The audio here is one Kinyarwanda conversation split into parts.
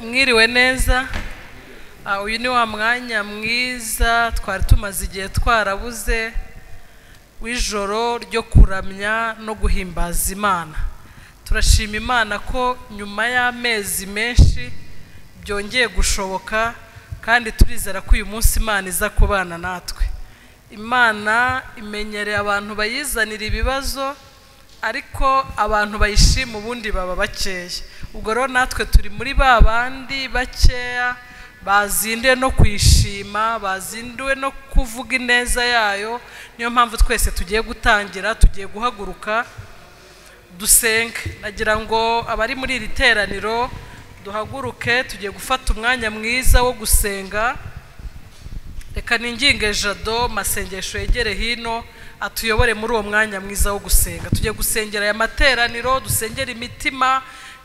mwiriwe neza Ah, uyu ni wa mwanya mwiza twari tumaze igihe twarabuze w'ijoro ryo kuramya no guhimbaza imana turashima imana ko nyuma y'amezi menshi byongeye gushoboka kandi turizera ko uyu munsi imana iza kubana natwe imana imenyereye abantu bayizanira ibibazo ariko abantu bayishima ubundi baba bakeya ubwo rero natwe turi muri ba bandi bakeya bazinduwe no kuyishima bazinduwe no kuvuga ineza yayo niyo mpamvu twese tugiye gutangira tugiye guhaguruka dusenga nagira ngo abari muri iri teraniro duhaguruke tugiye gufata umwanya mwiza wo gusenga reka ninginge jado masengesho yegere hino atuyobore muri uwo mwanya mwiza wo gusenga tujye gusengera aya materaniro dusengera imitima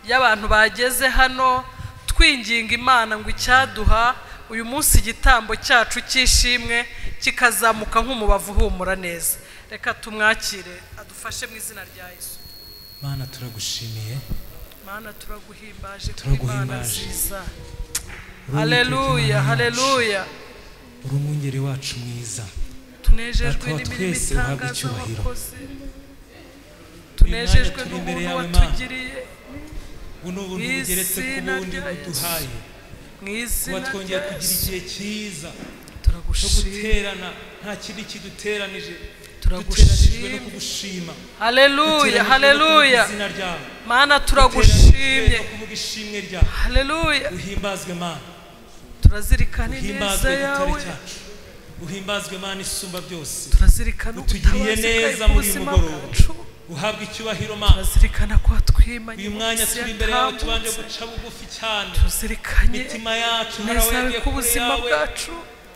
y'abantu bageze hano twinginga imana ngo icyaduha uyu munsi igitambo cyacu cy'ishimwe kikazamuka nk'umubavu uhumura neza reka tumwakire adufashe mu izina rya yesu mana turagushimiye mana turaguhimbaje kuri imana Turaguhimbaje. nziza Uri haleluya Uwiteka Imana haleluya yacu. uri umwungeri wacu mwiza tunejejwe Data wa n'imirimo twese uhabwe itangaza icyubahiro. wakoze mwanya tunejejwe turi n'ubuntu imbere yawe, Mana. watugiriye buno buntu Mu bugeretse ku izina bundi rya buduhaye mu kuba izina twongeye rya kugira yesu igihe cyiza cyo turagushimye guterana nta kindi kiduteranije Turagushimye. duteranijwe no kugushima haleluya Duteranijwe no kuvuga haleluya izina ryawe mana Duteranijwe no turagushimye kuvuga ishimwe ryawe haleluya uhimbazwe mana turazirikana ineza uhimbazwe gitare yawe cyacu uhimbazwe mana isumba byose turazirikana utugiriye ubutabazi neza bwawe mu muri uyu buzima mugoroba. bwacu uhabwa icyubahiro mana turazirikana ko watwimanye uyu mwanya munsi turi imbere yawe tubanje yatambutse. guca bugufi cyane tuzirikanye imitima yacu neza yawe harawegiye ko kure ubuzima yawe bwacu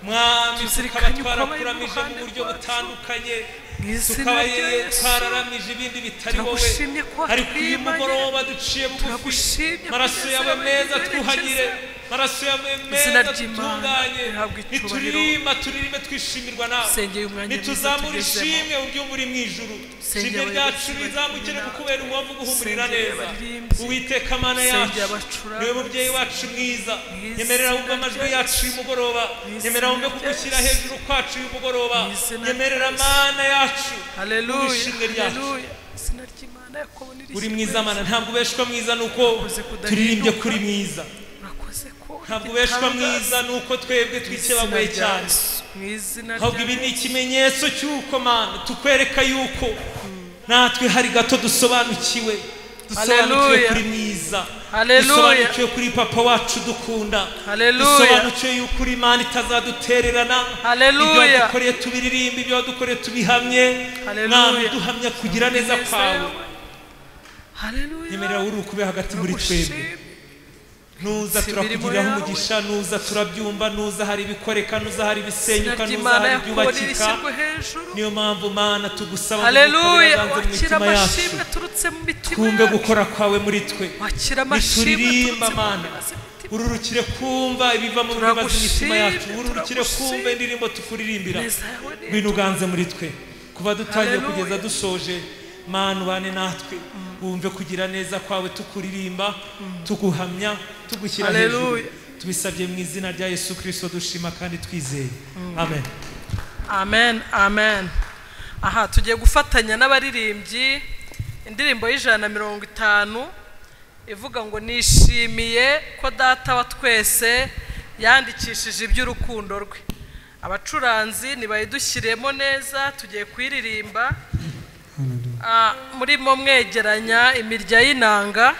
mwami Tuzirikanye tukaba uko twarakuramije abayobozi mu buryo bacu. butandukanye Mu izina tukaba rya yeye Yesu. twararamije ibindi bitari wowe Turagushimye ko ariko uyu watwimanye. mugoroba duciye bugufi Turagushimye maraso kugeza yawe aho meza twerekeza. twuhagire maraso yawe Izina ry'Imana meza dutunganye rihabwa icyubahiro. nituririmba turirime twishimirwa nawe Sengeye umwanya mwiza nituzamura tugezemo. ishimwe uryumva uri mu ijuru Sengeye ishimwe ryacu abayobozi rizamukire bagira kukubera uwavu guhumurira Sengeye neza abaririmbyi. uwiteka mana Sengeye yacu abacuranzi. niwe mubyeyi wacu mwiza Mu nyemerera izina wumva amajwi rya yacu Yesu. y'umugoroba Mu nyemerera izina wumve rya kugushyira Yesu. hejuru kwacu y'umugoroba Mu izina nyemerera rya Yesu. mana yacu haleluya ishimwe ryacu haleluya izina ry'imana yakobo uri mwiza mana ntabwo ubeshwa mwiza nuko turirimbye kuri mwiza urakoze ko ntabwo ubeshwa mwiza nuko twebwe twikebagoye cyane mu izina ahubwo ibi ni ikimenyetso cy'uko mana tukwereka yuko natwe hari gato dusobanukiwe dusobanukiwe Haleluya. kuri mwiza Haleluya. dusobanukiwe kuri papa wacu dukunda Haleluya. dusobanukiwe yuko uri imana itazadutererana Haleluya. ibyo wadukoreye tubiririmba ibyo wadukoreye tubihamye Haleluya. mwami duhamya kugira neza kwawe nyemerera haleluya uri ukube hagati muri twebwe turagushimye nuza Si imirimo turakugiriraho yawe. umugisha nuza turabyumva nuza hari ibikoreka nuza hari izina ibisenyuka nuza ry'imana hari yakobo ibyubakika ririshyirwa hejuru niyo mpamvu mana tugusaba haleluya ngo dukorere wakira abanze mu mitima yacu amashimwe aturutse mu mitima twumve yacu gukora kwawe muri twe wakira amashimwe nituririmba aturutse mu mana mibazi mitima ururukire kumva ibiva mu bibazo imitima yacu Turagushimye, ururukire kumva turagushimye. indirimbo tukuririmbira neza yawe ni ngwino uganze muri twe kuva dutangiye Haleluya. kugeza dusoje mana ubane natwe wumve kugira neza kwawe tukuririmba tuguhamya tugushyira hejuru Haleluya. tubisabye mu izina rya yesu kirisito dushima kandi twizeye amen amen amen aha tugiye gufatanya n'abaririmbyi indirimbo y'ijana na mirongo itanu ivuga ngo nishimiye ko data wa twese yandikishije iby'urukundo rwe abacuranzi nibayidushyiremo neza tugiye kuyiririmba Ah, murimo mwegeranya imirya y'inanga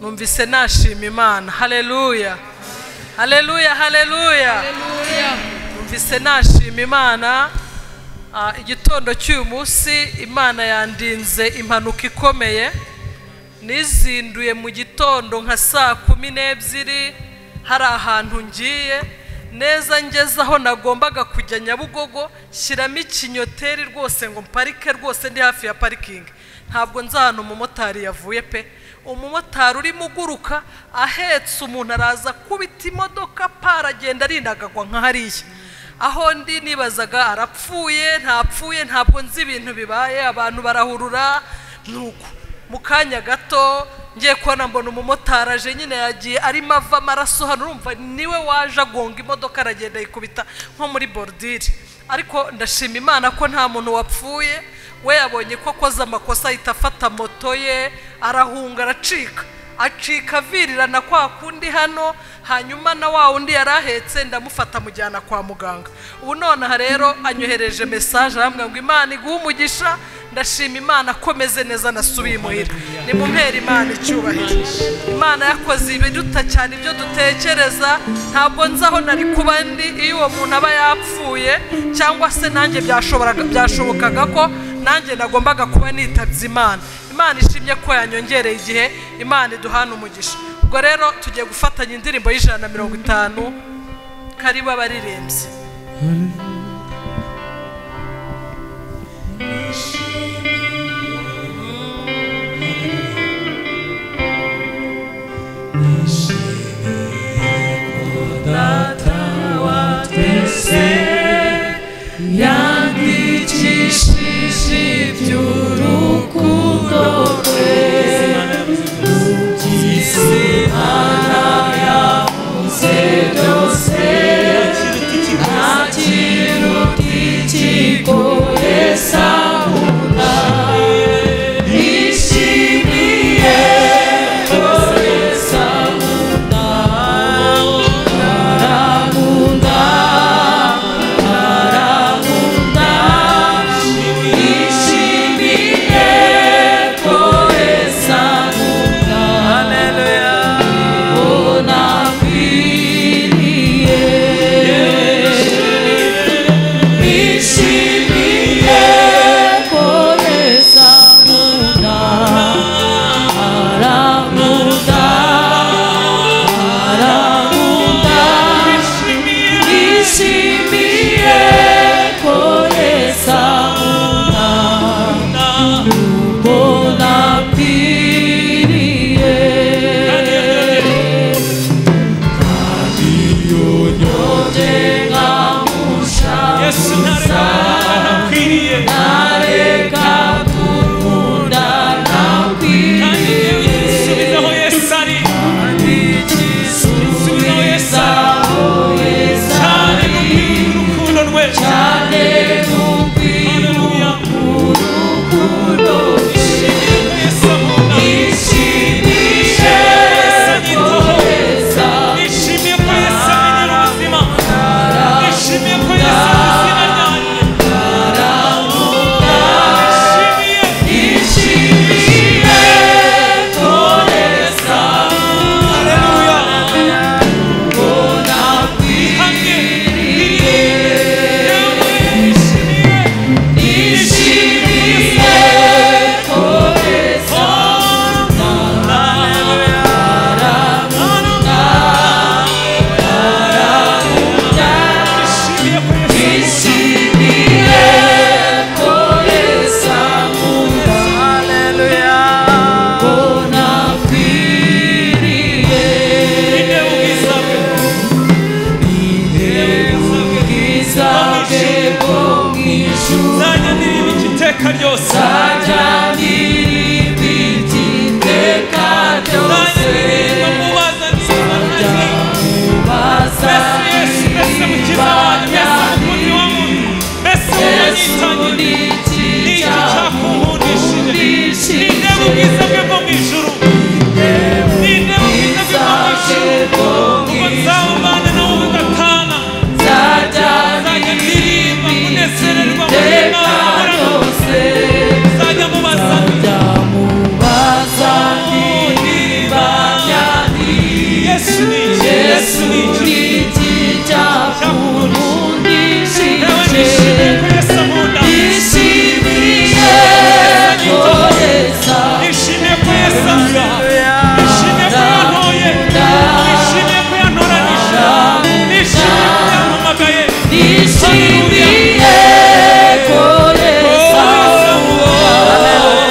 numvise nashima imana haleluya haleluya haleluya numvise nashima imana Ah, igitondo cy'uyu munsi imana yandinze impanuka ikomeye nizinduye mu gitondo nka saa kumi n'ebyiri hari ahantu ngiye neza ngeze aho nagombaga kujya nyabugogo shyiramo ikinyoteri rwose ngo mparike rwose ndi hafi ya parikingi ntabwo nzi ahantu umumotari yavuye pe umumotari urimo uguruka ahetse umuntu araza kubita imodoka para agenda arinagagwa nka hariya aho ndi nibazaga arapfuye ntapfuye ntabwo nzi ibintu bibaye abantu barahurura nuko mu kanya gato ngiye kubona mbona umumotari aje nyine yagiye arimo ava amaraso hano urumva niwe waje agonga imodoka aragenda yikubita nko muri borudire ariko ndashima imana ko nta muntu wapfuye we yabonye ko akoze amakosa ahita afata moto ye arahunga aracika acika avirirana kwa kundi hano hanyuma na wa wundi yari ahetse ndamufata amujyana kwa muganga ubu nonaha rero anyohereje mesaje arambwira ngo imana iguhe umugisha ndashima imana akomeze neza nasubiye imuhira nimumpera imana icyubahiro imana yakoze ibiruta cyane ibyo dutekereza ntabwo nzi aho nari kuba ndi iyo uwo muntu aba yapfuye cyangwa se nanjye byashoboraga byashobokaga ko nanjye nagombaga kuba nitabye imana imana ishimye ko yanyongereye igihe imana iduhana umugisha ubwo rero tugiye gufatanya indirimbo y'ijana na mirongo itanu karibu abaririmbyi Data wa twese yandikishije iby'urukundo rwe ubuzima yabuze byose nta kintu kikigoyesa munda yishimiye goyesa munda arakunda arakunda yishimiye goyesa munda haleluya Yeah. yesu ntareka ntakwiriye kandi yewe nsubiza aho yesu ari nsubiza aho yesu ari cyane kubwira urukundo rwe haleluya yesu akunda yesu anyitaho nishimiye ko yesu amenyera ubuzima nishimiye ko yesu azi izina ryanjye nishimiye haleluya kandi nirinde yewe nishimiye nishimiye ko yesu ninde ubwiza bwe nzajya ndirimba iki iteka ryose nzajya ndirimba mubaza niba ntagiye mbese yesu mbese mukiza wanjye mbese umukunzi wa muntu mbese wanyitangiriye ni iki cyakunkundishije ninde ubwiza bwe bwo mu ijuru ninde ubwiza bwe bwo mu ijuru ubwo nzawubana nawe ubudatana nzajya ndirimba kunezererwa mu Imana nzajya mubaza ndirimba yesu ni iki yesu ni iki nawe nishimiye ko yesu ankunda nishimiye ko yesu aza nishimiye ko yantoye nishimiye ko yantoranyije nishimiye ko yampamagaye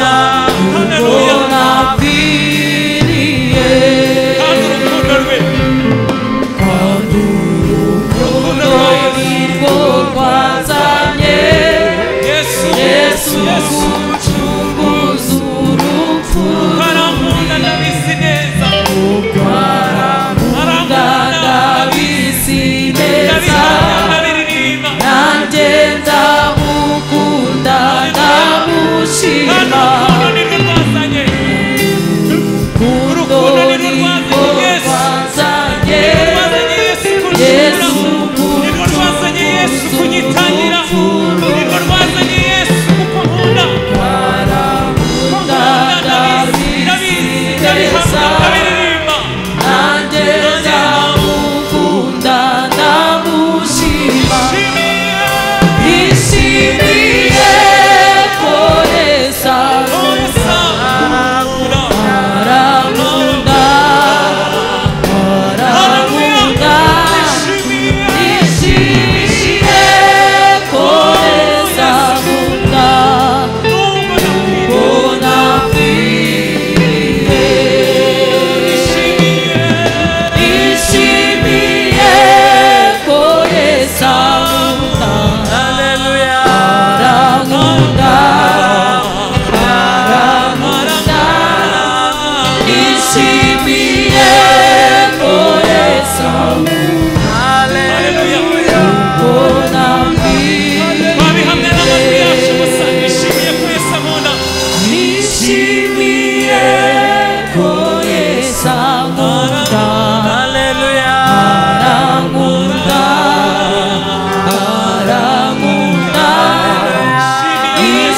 Haleluya. Kandi urukundo rwe urukundo rwa Yesu Yesu Yesu Yesu, Yesu,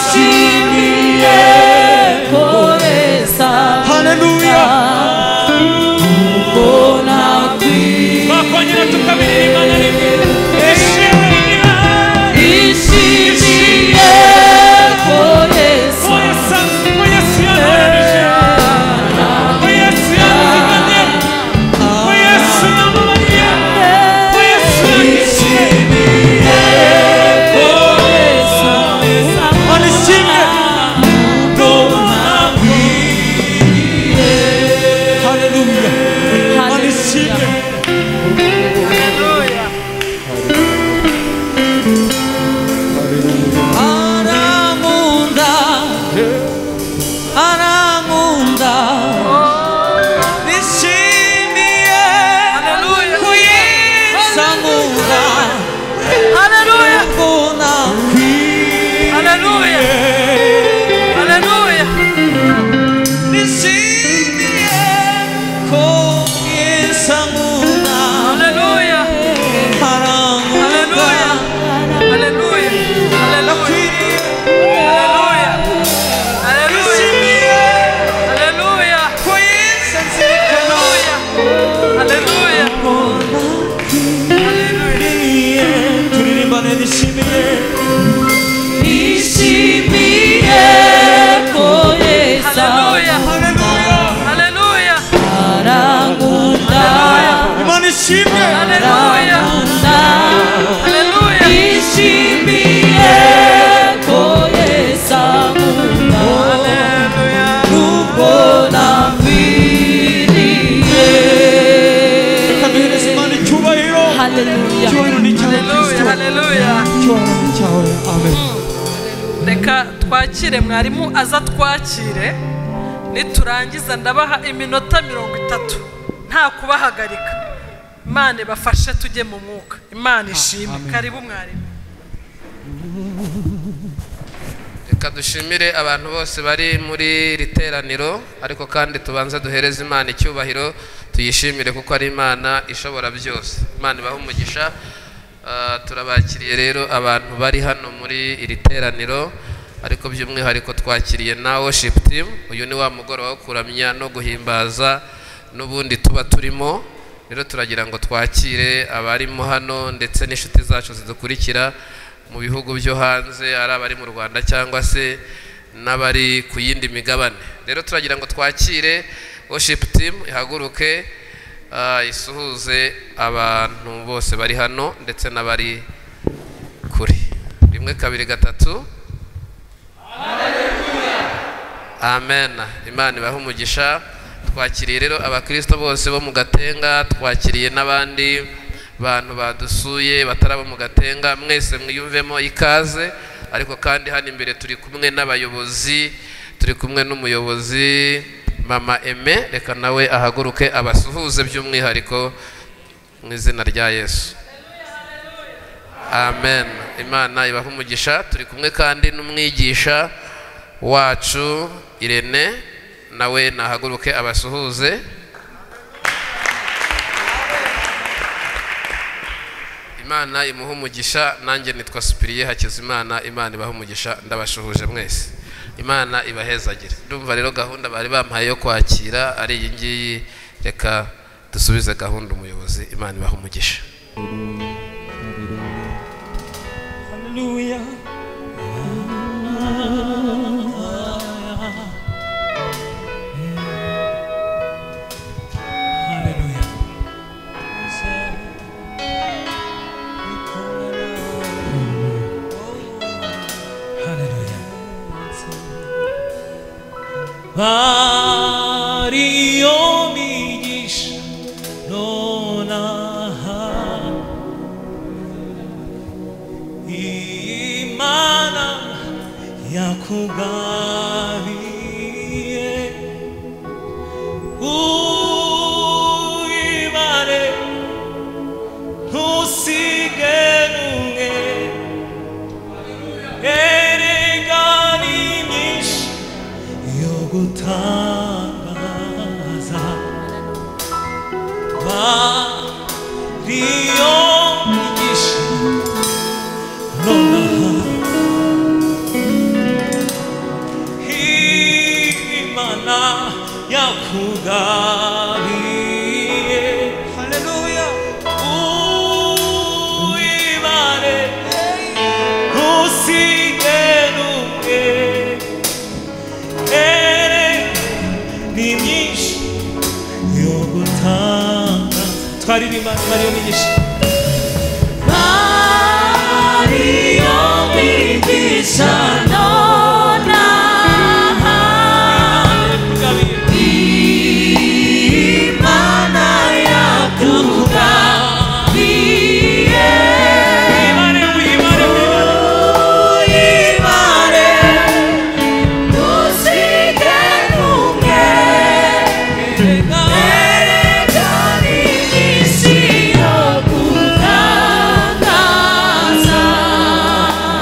nishimiye kohereza haleluya mbona kwi- twakongera tukabiririmba na rimwe ishimira nishimiye kohereza ko yesu ko yesu yantoranije ko yesu yaduziganye ko yesu yamubariye ko yesu yagishije arishimye haleluya arishimye Haleluya. arankunda arankunda nishimiye Haleluya. sankunda Haleluya. mbona Haleluya. Haleluya. nishimiye ko yesankunda Haleluya. arankunda Haleluya. Haleluya. Haleluya. Haleluya. Haleluya. Haleluya. Haleluya. Haleluya. Haleluya. turirimbane nishimiye nishimiye ko yesankunda Haleluya. haleluya Haleluya. arankunda imana ishimwe Haleluya. arankunda Haleluya. nishimiye ko yesankunda Haleluya. nubwo nakwiriye kaduhereza imana icyubahiro haleluya icyubahiro ni icyawe Haleluya. kristo Haleluya. icyubahiro ni icyawe amen reka twakire mwarimu aza twakire niturangiza ndabaha iminota mirongo itatu nta kubahagarika imana ibafashe tujye mu mwuka imana ishimwe karibu mwarimu reka dushimire abantu bose bari muri iri teraniro ariko kandi tubanza duhereze imana icyubahiro tuyishimire kuko ari imana ishobora byose imana ibaha umugisha Ah, turabakiriye rero abantu bari hano muri iri teraniro ariko by'umwihariko twakiriye na worship team uyu ni wa mugoroba wo kuramya no guhimbaza n'ubundi tuba turimo rero turagira ngo twakire abarimo hano ndetse n'inshuti zacu zidukurikira mu bihugu byo hanze ari abari mu rwanda cyangwa se n'abari ku yindi migabane rero turagira ngo twakire worship team ihaguruke ah, isuhuze abantu bose bari hano ndetse n'abari kure rimwe kabiri gatatu amen imana ibahe umugisha twakiriye rero abakristo bose bo mu gatenga twakiriye n'abandi bantu badusuye batari abo mu gatenga mwese mwiyumvemo ikaze ariko kandi hano imbere turi kumwe n'abayobozi turi kumwe n'umuyobozi mama eme reka nawe ahaguruke abasuhuze by'umwihariko mu izina rya yesu amen imana ibahe umugisha turi kumwe kandi n'umwigisha wacu irene nawe nahaguruke abasuhuze imana imuhe umugisha nanjye nitwa sipiriye hakizimana imana ibahe umugisha ndabashuhuje mwese imana ibahezagire ndumva rero gahunda bari bampaye yo kwakira ari iyi ngiyi reka dusubize gahunda umuyobozi imana ibahe umugisha haleluya haleluya haleluya bariyo migisha nonaha imana yakugabiye uyibare ntusige n'umwe erega ni myinshi yo gutangaza bariyo migisha nonaha yakugabiye haleluya uyibare ntusige n'umwe ere ni myinshi yo gutanga twaririmba mariyo migisha Mario mwigisha nonaha yakugabiye Imana yakugabiye uyibare uyibare uyibare Uyibare ntusige n'umwe Erekana iminsi yo gutangaza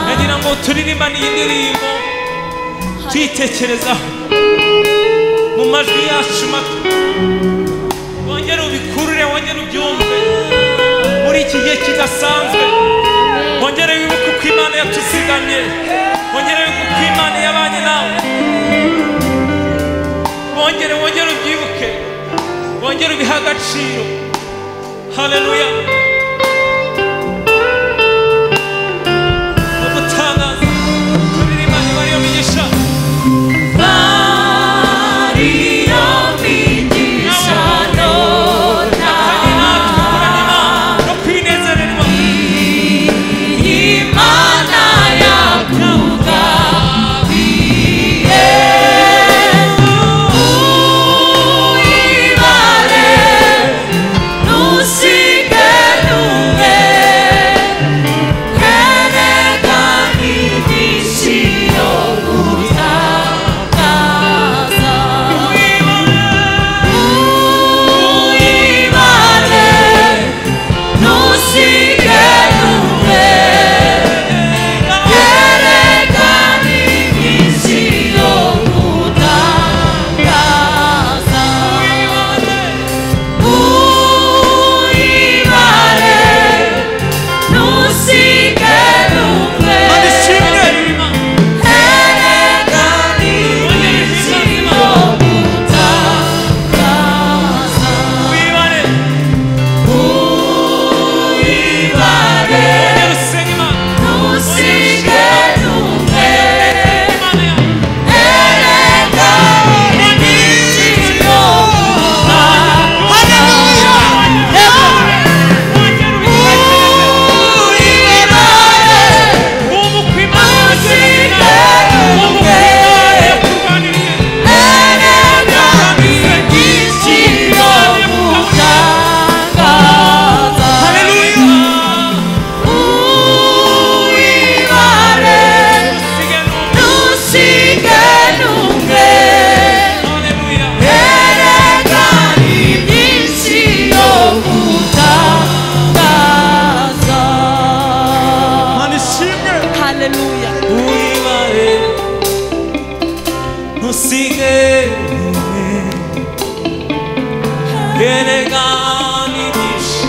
nagira ngo turirimbane iyi ndirimbo tuyitekerezaho mu majwi yacu mato wongere ubikurure wongere ubyumve muri iki gihe kidasanzwe wongere wibuke uko imana yatuziganye wongere wibuke uko imana yabanye nawe wongere wongere ubyibuke wongere ubihe agaciro haleluya no gutangaza turirimba imana migisha Mario mwigisha nonaha no kwinezererwa Imana yakugabiye Uyibare ntusige n'umwe Erekana iminsi yo gutangaza Uyibare ntusige n'umwe yerekana iminsi yo gutangaza uyibare ntusige n'umwe yerekana iminsi yo gutangaza wibare uyibare Nyarusenga Imana, ntusige n'umwe Imana yawe. Wongere uyitekereze. Wumva uko Imana igusezerera. Wumva uko Imana yakurwaniriye. Haleluya. Usige n'umwe. Haleluya. Imana ishimwe. Hallelujah. Uyibare. Ntusige n'umwe. Erekana imigisha.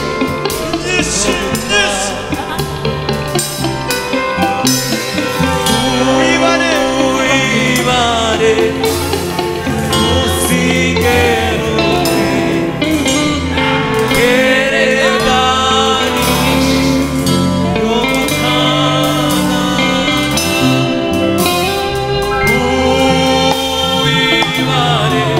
Uyibare. Uyibare. Ntusige n'umwe. Erekana imigisha yo gutanga. Uyibare.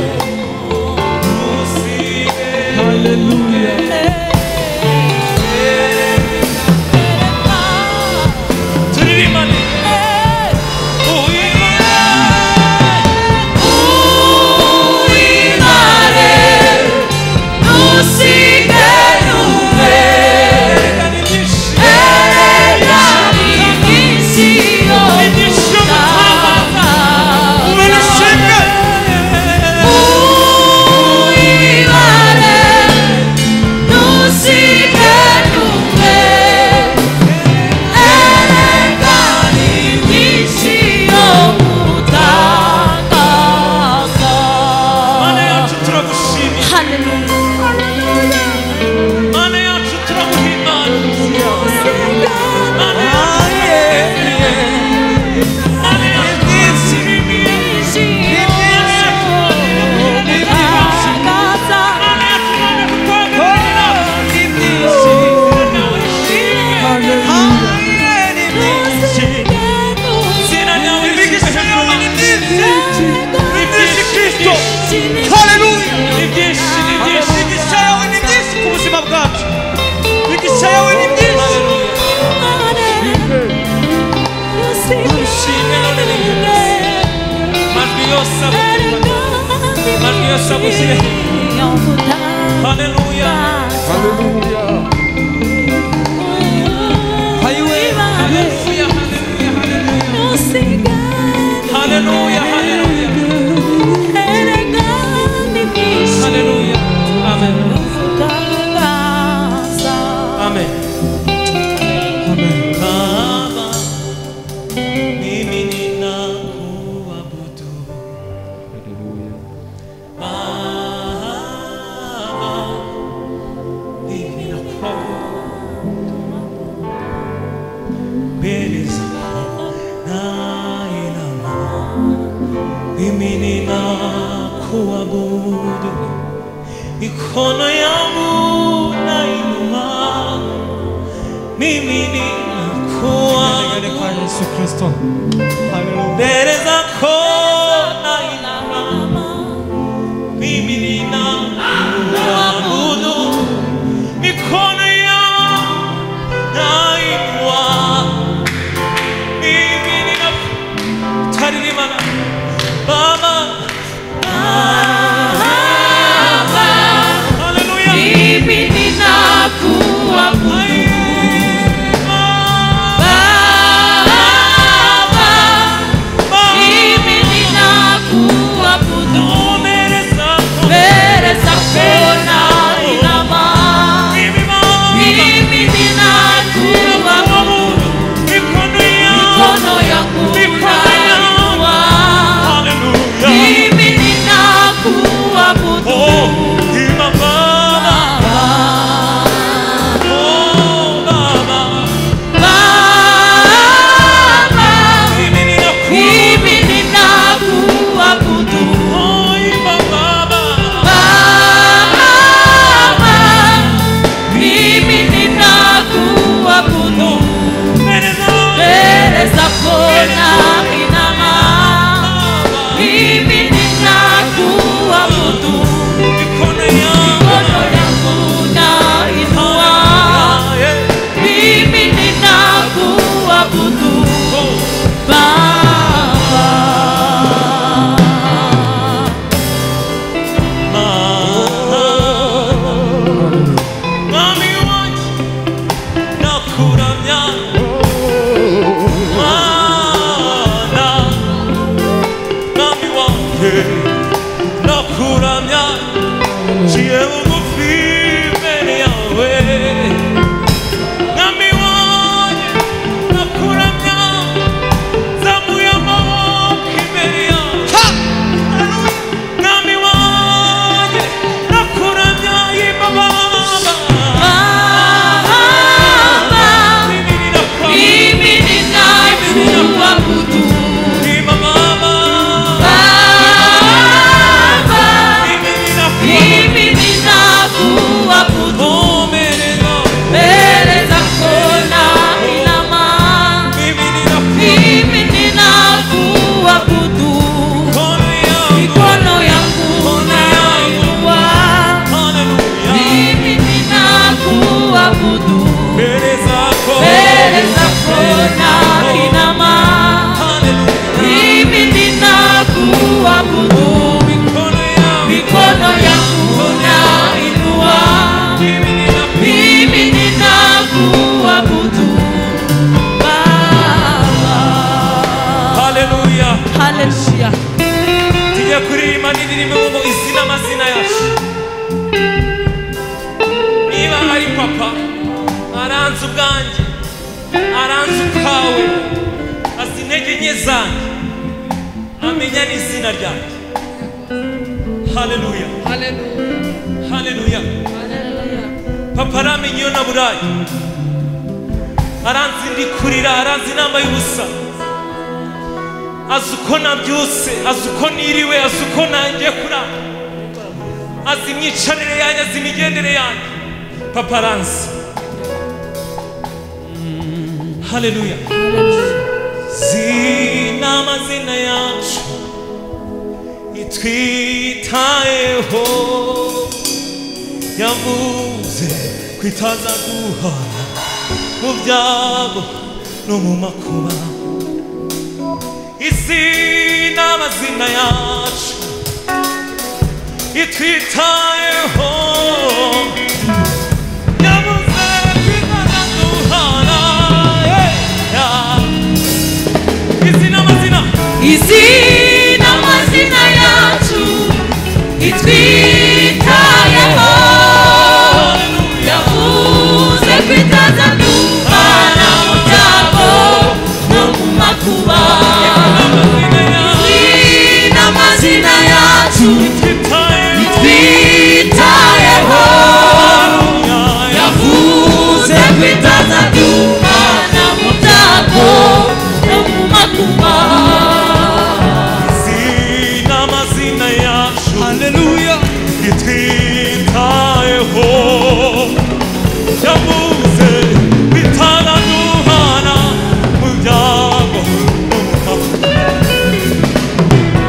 umugisha gushyire haleluya haleluya haleluya haleluya haleluya haleluya haleluya amen amen amen kama mimi ninakuabudu Baba, mimi ninakuabudu. Mbele zako nainama, mimi ninakuabudu. Mikono yangu nainua, mimi ninakuabudu. Yesu Kristo. Haleluya. Mbele zako nainama, mimi ninakuabudu. Mikono yangu nainua, mimi ninaku- Taririmana. Baba, haleluya. Baba, mbele zako mimi Baba, ninakuabudu. Mikono yangu Hallelujah. Oh, Ima Baba, oh Baba, mimi ninakuabudu. Oh, Ima Baba, mbele zako Baba, mikono yangu Ah, yeah. Oh, Mami wanjye ndakuramya Mana Mami wanjye ndakuramya Ngiye bugufi imbere yawe Mami wanjye ndakuramya Zamuye amaboko imbere yawe Mwami wanjye ndakuramya yimba Baba Mimi ninakuabudu yimba Baba Mimi ninakuabudu omerera Mimi ninakuabudu kono yangu Haleluya mbele zako Haleluya kono yangu Mikono yangu nainua Mimi ninakuabudu Mimi ninakuabudu Baba. Haleluya Haleluya. tujye kuririmba n'indirimbo ngo izina amazina yacu niba ari papa aranze ubwanjye aranze ubwawe azi intege nke zanjye amenya n'izina ryanjye haleluya haleluya papa aramenya iyo naburaye aranzi ndi kurira aranzi inama y'ubusa azi uko nabyutse azi uko niriwe azi uko nangiye kurara azi imyicarire yanjye azi imigendere yanjye papa aranzi haleluya zina amazina yacu itwitayeho yavuze kwitaza guhana mu byago no mu makuba izina amazina yacu itwitayeho yabuze kwizana duhana izina amazina izina amazina yacu itwitayeho yavuze kwitaza duhana mu byago no mu makuba izina amazina yacu itwitayeho yavuze kwitaza duhana mu byago no mu makuba izina amazina yacu Hallelujah. itwitayeho yavuze bitana duhana mu byago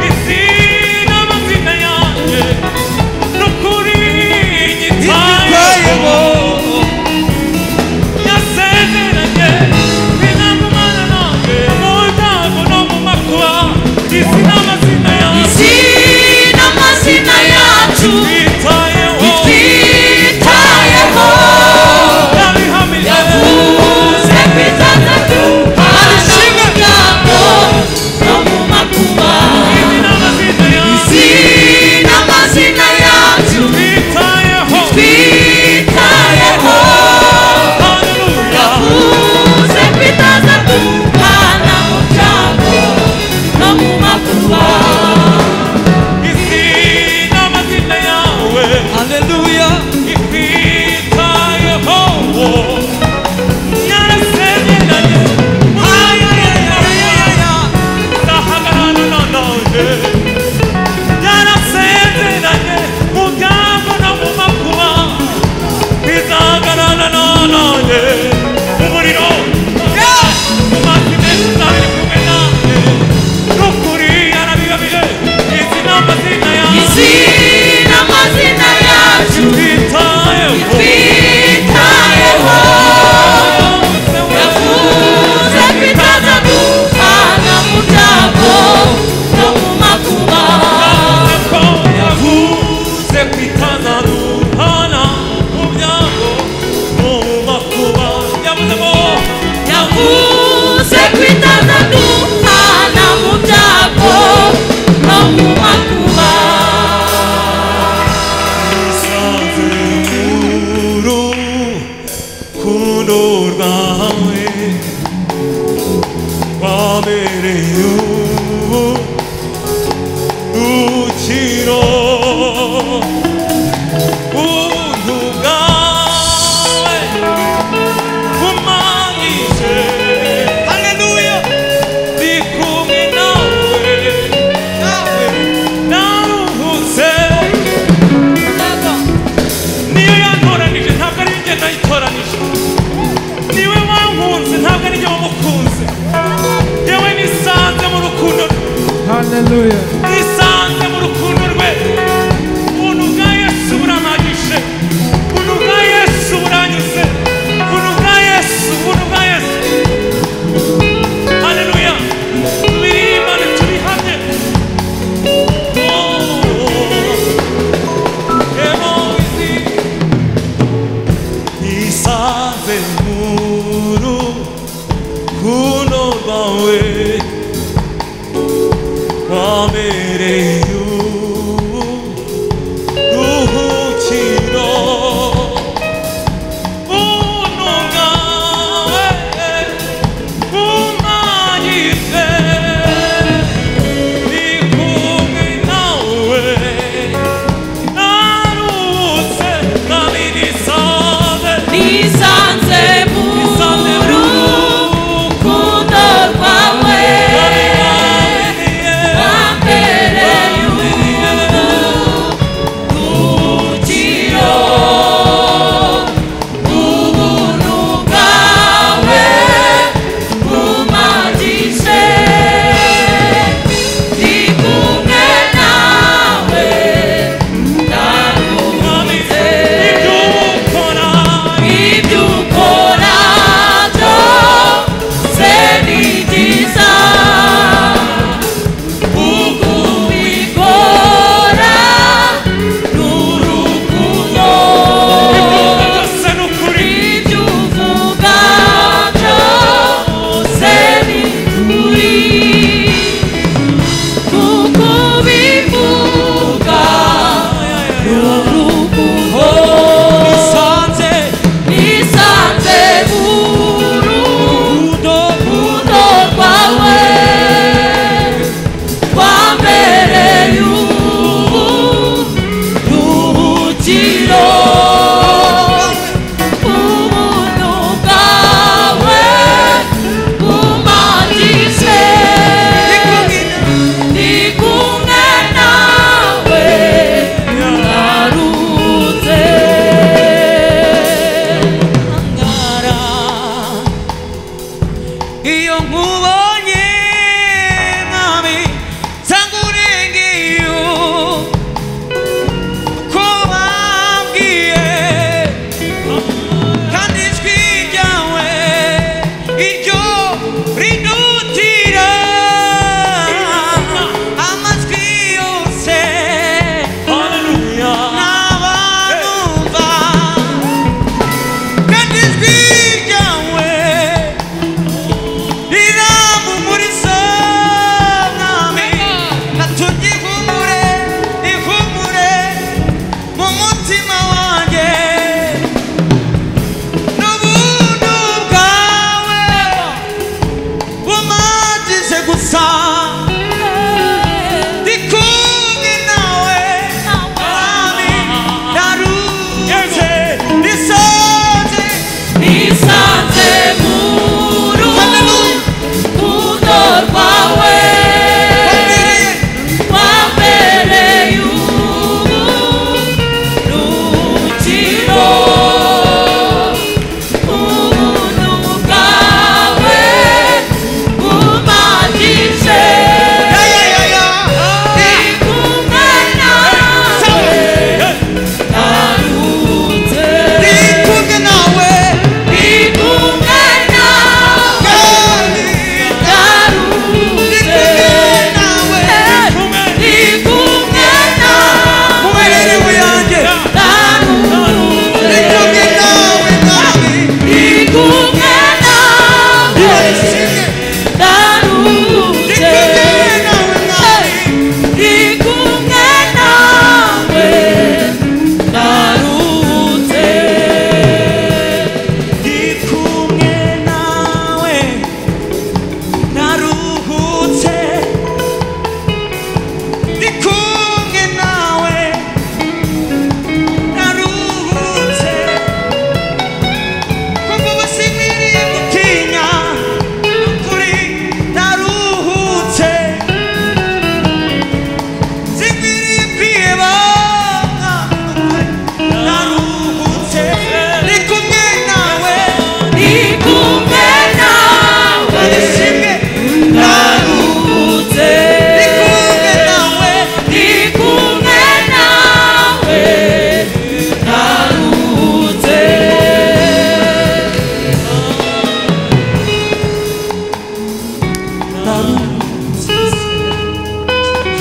izina amazina yanjye no kuri igitayeho yasezeranye binagumana nanjye mu byago no mu makuba izina amazina yanjye izina amazina yacu itwitayeho itwitayeho yavuze kwitandatu harashimagabo no mu makuba izina amazina yacu itwitayeho yavuze kwitandatu hana mu byago no mu makuba Hallelujah. umuriro mu mazi meza ari kumwe nanjye n'ukuri yarabibabije izi ni amazina yanjye izina amazina yacu twitayeho twitayeho yavuze kwitaza duhana mu byago no mu makuba ko yavuze kwitaza duhana mu byago mu makuba yavuze ngo yavuze kwitaza duhana mu byago no mu makuba yasanze mu rukundo rwawe wabereye ubukiro ubuntu bwawe bumanyije haleluya ndi kumwe nawe naruhutse niyo yantoranije ntabwo ari njye nayitoranije niwe wankunze ntabwo ari njye wamukunze yewe nisanze mu rukundo rwe Hallelujah. nisanze mu rukundo rwe ubuntu bwa yesu buramagije ubuntu bwa yesu buranyuze ubuntu bwa yesu ubuntu bwa yesu haleluya tubirimbane tubihamye emozi nisanze mu rukundo rwawe wabereye uburuhukiro buntu bwawe bumanyize ni kumwe nawe narutse nabirisanze nisanze mu rukundo rwawe nabirwaniye wambereye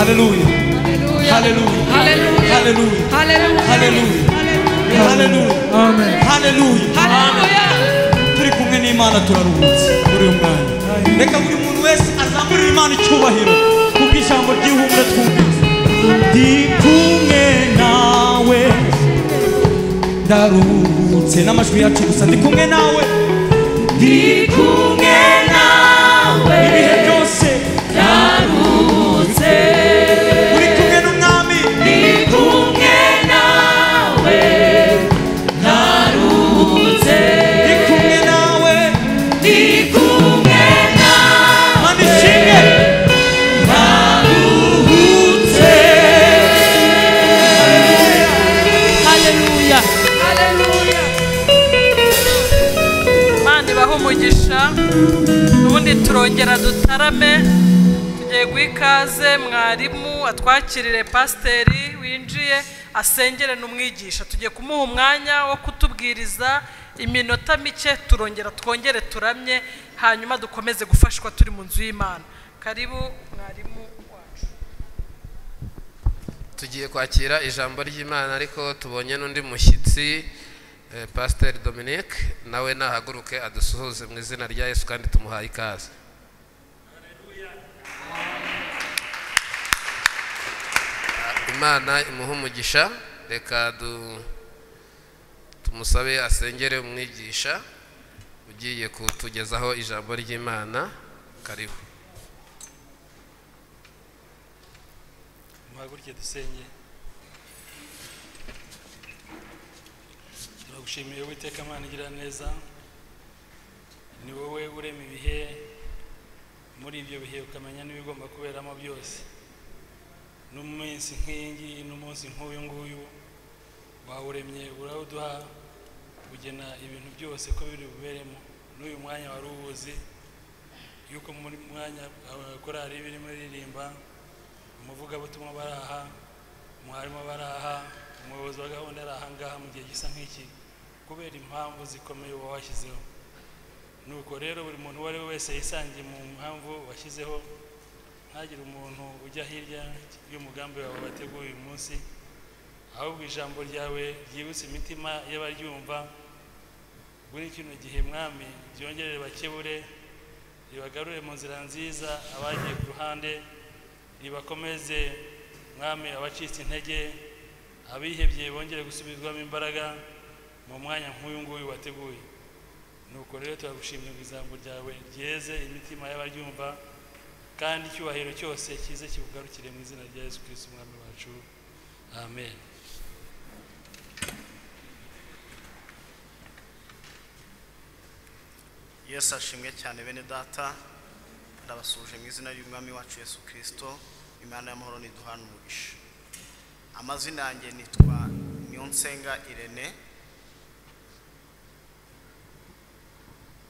Hallelujah. Hallelujah. Hallelujah. Hallelujah. Hallelujah. Hallelujah. Amen. Hallelujah. turi kumwe n'imana turaruhutse buri mwanya reka buri muntu wese azamurira imana icyubahiro kuko ijambo ry'ihumure twumvise ndi kumwe nawe ndaruhutse n'amajwi yacu gusa ndi kumwe nawe ndi kumwe nawe ibihe byose ndaruhutse uri kumwe n'umwami ndi kumwe nawe mani ishinge Imana ibahe umugisha ubundi turongera dutarame tugiye guha ikaze mwarimu atwakirire pasiteri winjiye asengere n'umwigisha tugiye kumuha umwanya wo kutubwiriza iminota mike turongera twongere turamye hanyuma dukomeze gufashwa turi mu nzu y'imana karibu mwarimu wacu tugiye kwakira ijambo ry'imana ariko tubonye n'undi mushyitsi eh, pasiteri dominique nawe nahaguruke adusuhuze mu izina rya yesu kandi tumuhaye ikaze imana imuhe umugisha reka du- tumusabe asengere umwigisha ugiye kutugezaho ijambo ry'imana karibu muhaguruke dusenge turagushimiye witeka imana igira neza ni wowe urema ibihe muri ibyo bihe ukamenya n'ibigomba kuberamo byose n'umunsi nk'iyi ngiyi n'umunsi nk'uyu nguyu wawuremye urawuduha ugena ibintu byose ko biri buberemo n'uyu mwanya wari uwuzi yuko muri mwanya abakorari birimo iririmba umuvugabutumwa bari aha umwarimu bari aha umuyobozi wa gahunda ari aha ngaha mu gihe gisa nk'iki kubera impamvu zikomeye uba washyizeho nuko rero buri muntu uwo ari we wese yisangiye mu mpamvu washyizeho ntagire umuntu ujya hirya y'umugambi wawe wateguye uyu munsi ahubwo ijambo ryawe ryibutse imitima y'abaryumva muri kino gihe mwami ryongerere bakebure ribagarure mu nzira nziza abagiye ku ruhande ribakomeze mwami abacitse intege abihebye bongere gusubizwamo imbaraga mu mwanya nk'uyu nguyu wateguye nuko rero turagushimye ngo ijambo ryawe ryeze imitima y'abaryumva kandi icyubahiro cyose kize kibugarukire mu izina rya yesu kirisiti umwami wacu amen yesu ashimwe cyane bene data ndabasuhuje mu izina ry'umwami wacu yesu kirisito imana y'amahoro niduhana umugisha amazina yanjye nitwa niyonsenga irene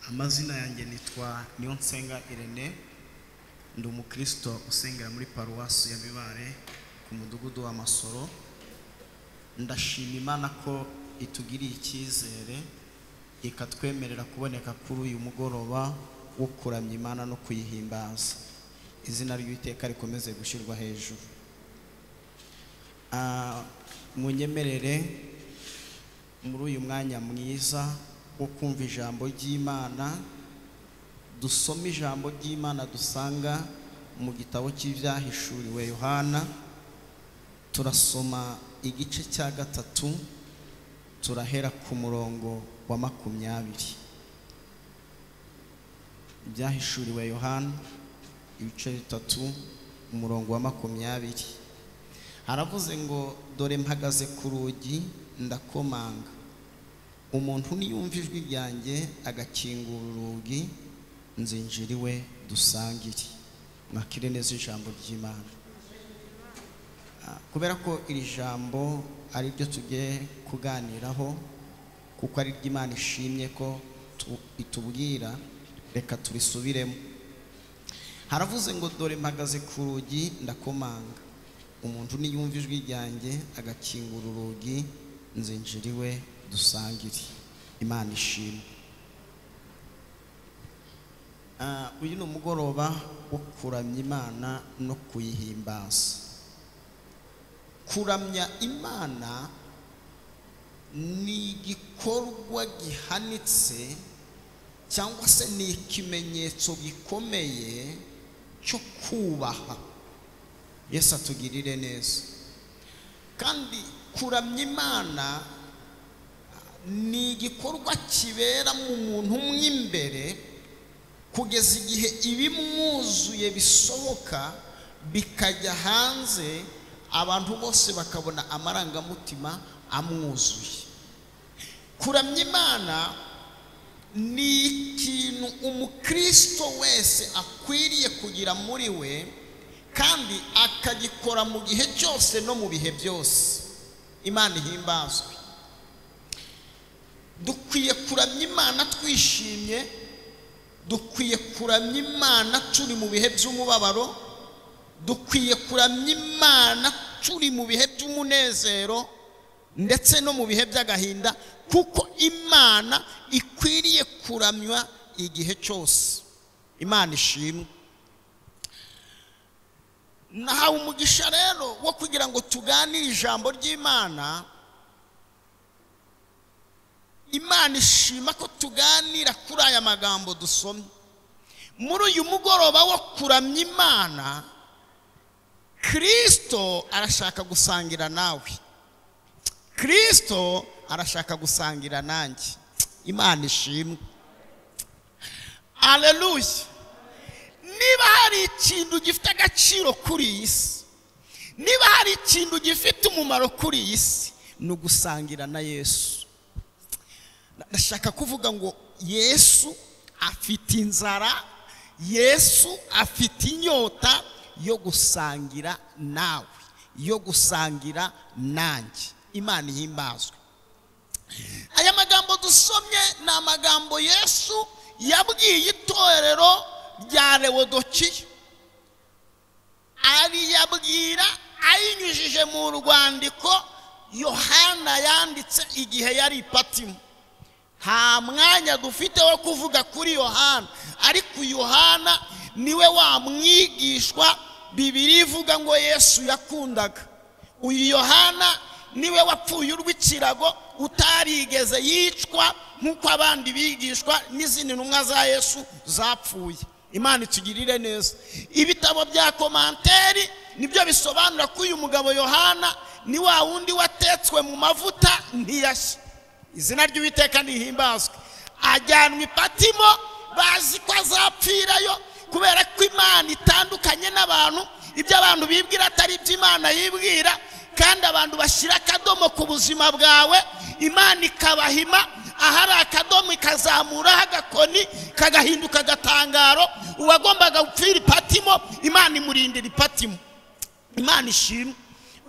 amazina yanjye nitwa niyonsenga irene ndi umukristo usengera muri paruwasi ya bibare ku mudugudu wa masoro ndashima imana ko itugiriye icyizere ikatwemerera kuboneka kuri uyu mugoroba wo kuramya imana no kuyihimbaza izina ry'iteka rikomeze gushyirwa hejuru Ah, munyemerere muri uyu mwanya mwiza wo kumva ijambo ry'imana dusome ijambo ry'imana dusanga mu gitabo cy'ibyahishuriwe yohana turasoma igice cya gatatu turahera ku murongo wa makumyabiri ibyahishuriwe yohana ibice bitatu umurongo wa makumyabiri haravuze ngo dore mpagaze ku rugi ndakomanga umuntu niyumva ijwi ryanjye agakingura urugi nzinjira iwe dusangire mwakire neza ijambo ry'imana Ah, kubera ko iri jambo ari ryo tugiye kuganiraho kuko ari ry'imana ishimye ko tu- itubwira reka turisubiremo haravuze ngo dore mpagaze ku rugi ndakomanga umuntu niyumva ijwi ryanjye agakingura urugi nzinjira iwe dusangire imana ishimwe Ah, uyu ni umugoroba wo kuramya imana no kuyihimbaza kuramya imana ni igikorwa gihanitse cyangwa se ni ikimenyetso gikomeye cyo kubaha yesu atugirire neza kandi kuramya imana ni igikorwa kibera mu muntu mo imbere kugeza igihe ibimwuzuye bisohoka bikajya hanze abantu bose bakabona amarangamutima amwuzuye kuramya imana ni ikintu umukristo wese akwiriye kugira muri we kandi akagikora mu gihe cyose no mu bihe byose imana ihimbazwe dukwiye kuramya imana twishimye dukwiye kuramya imana turi mu bihe by'umubabaro dukwiye kuramya imana turi mu bihe by'umunezero ndetse no mu bihe by'agahinda kuko imana ikwiriye kuramywa igihe cyose imana ishimwe nahawe umugisha rero wo kugira ngo tuganire ijambo ry'imana imana ishima ko tuganira kuri aya magambo dusomye muri uyu mugoroba wo kuramya imana kirisito arashaka gusangira nawe kirisito arashaka gusangira nanjye imana ishimwe aleluya niba hari ikintu gifite agaciro kuri iyi si niba hari ikintu gifite umumaro kuri iyi si ni ugusangira na yesu ndashaka kuvuga ngo yesu afite inzara yesu afite inyota yo gusangira nawe yo gusangira nanjye imana ihimbazwe aya magambo dusomye ni amagambo yesu yabwiye itorero rya rewodokiya ariyabwira ayinyujije mu rwandiko yohana yanditse igihe yari ipatimo nta mwanya dufite wo kuvuga kuri yohana ariko yohana niwe wamwigishwa bibiri ivuga ngo yesu yakundaga uyu yohana niwe wapfuye urw'ikirago utarigeze yicwa nk'uko abandi bigishwa n'izindi ntumwa za yesu zapfuye imana itugirire neza ibitabo bya komanteri nibyo bisobanura ko uyu mugabo yohana ni wa wundi watetswe mu mavuta ntiyashya izina ry'uwiteka ntihimbazwe ajyanwa ipatimo bazi ko azapfirayo kubera ko imana itandukanye n'abantu ibyo abantu bibwira atari ibyo imana yibwira kandi abantu bashyira akadomo ku buzima bwawe imana ikabahima ahari akadomo ikazamuraho agakoni kagahinduka agatangaro uwagombaga gupfira ipatimo imana imurindira ipatimo imana ishimwe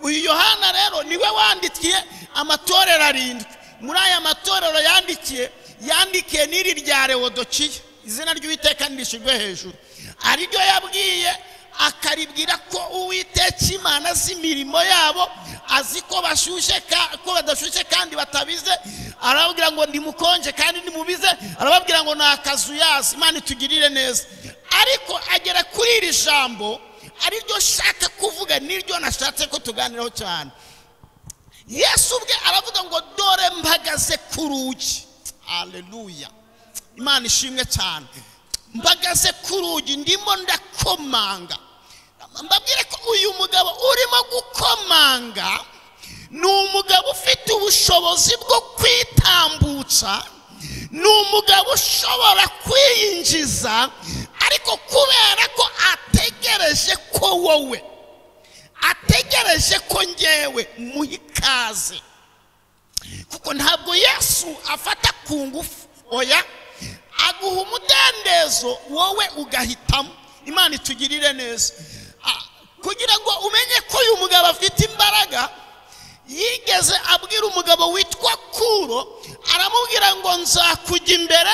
uyu yohana rero niwe wandikiye amatorero arindwi muri aya matorero yandikiye yandikiye n'iri rya rewodokiya izina ry'uwiteka ntirishyirwe hejuru ariryo yabwiye akaribwira ko uwiteka imana z'imirimo yabo azi ko bashyushye ko badashyushye kandi batabize arababwira ngo ndimukonje kandi nimubize arababwira ngo ni akazu yazi imana itugirire neza ariko agera kuri iri jambo ariryo nshaka kuvuga n'iryo nashatse ko tuganiraho cyane yesu ubwe aravuga ngo dore mpagaze ku rugi hareruya imana ishimwe cyane mpagaze ku rugi ndimo ndakomanga mbabwire ko uyu mugabo urimo gukomanga ni umugabo ufite ubushobozi bwo kwitambutsa ni umugabo ushobora kwiyinjiza ariko kubera ko ategereje ko wowe ategereje ko ngewe muha ikaze kuko ntabwo yesu afata ku ngufu oya aguha umudendezo wowe ugahitamo imana itugirire neza kugira ngo umenye ko uyu mugabo afite imbaraga yigeze abwira umugabo witwa kuro aramubwira ngo nzakujya imbere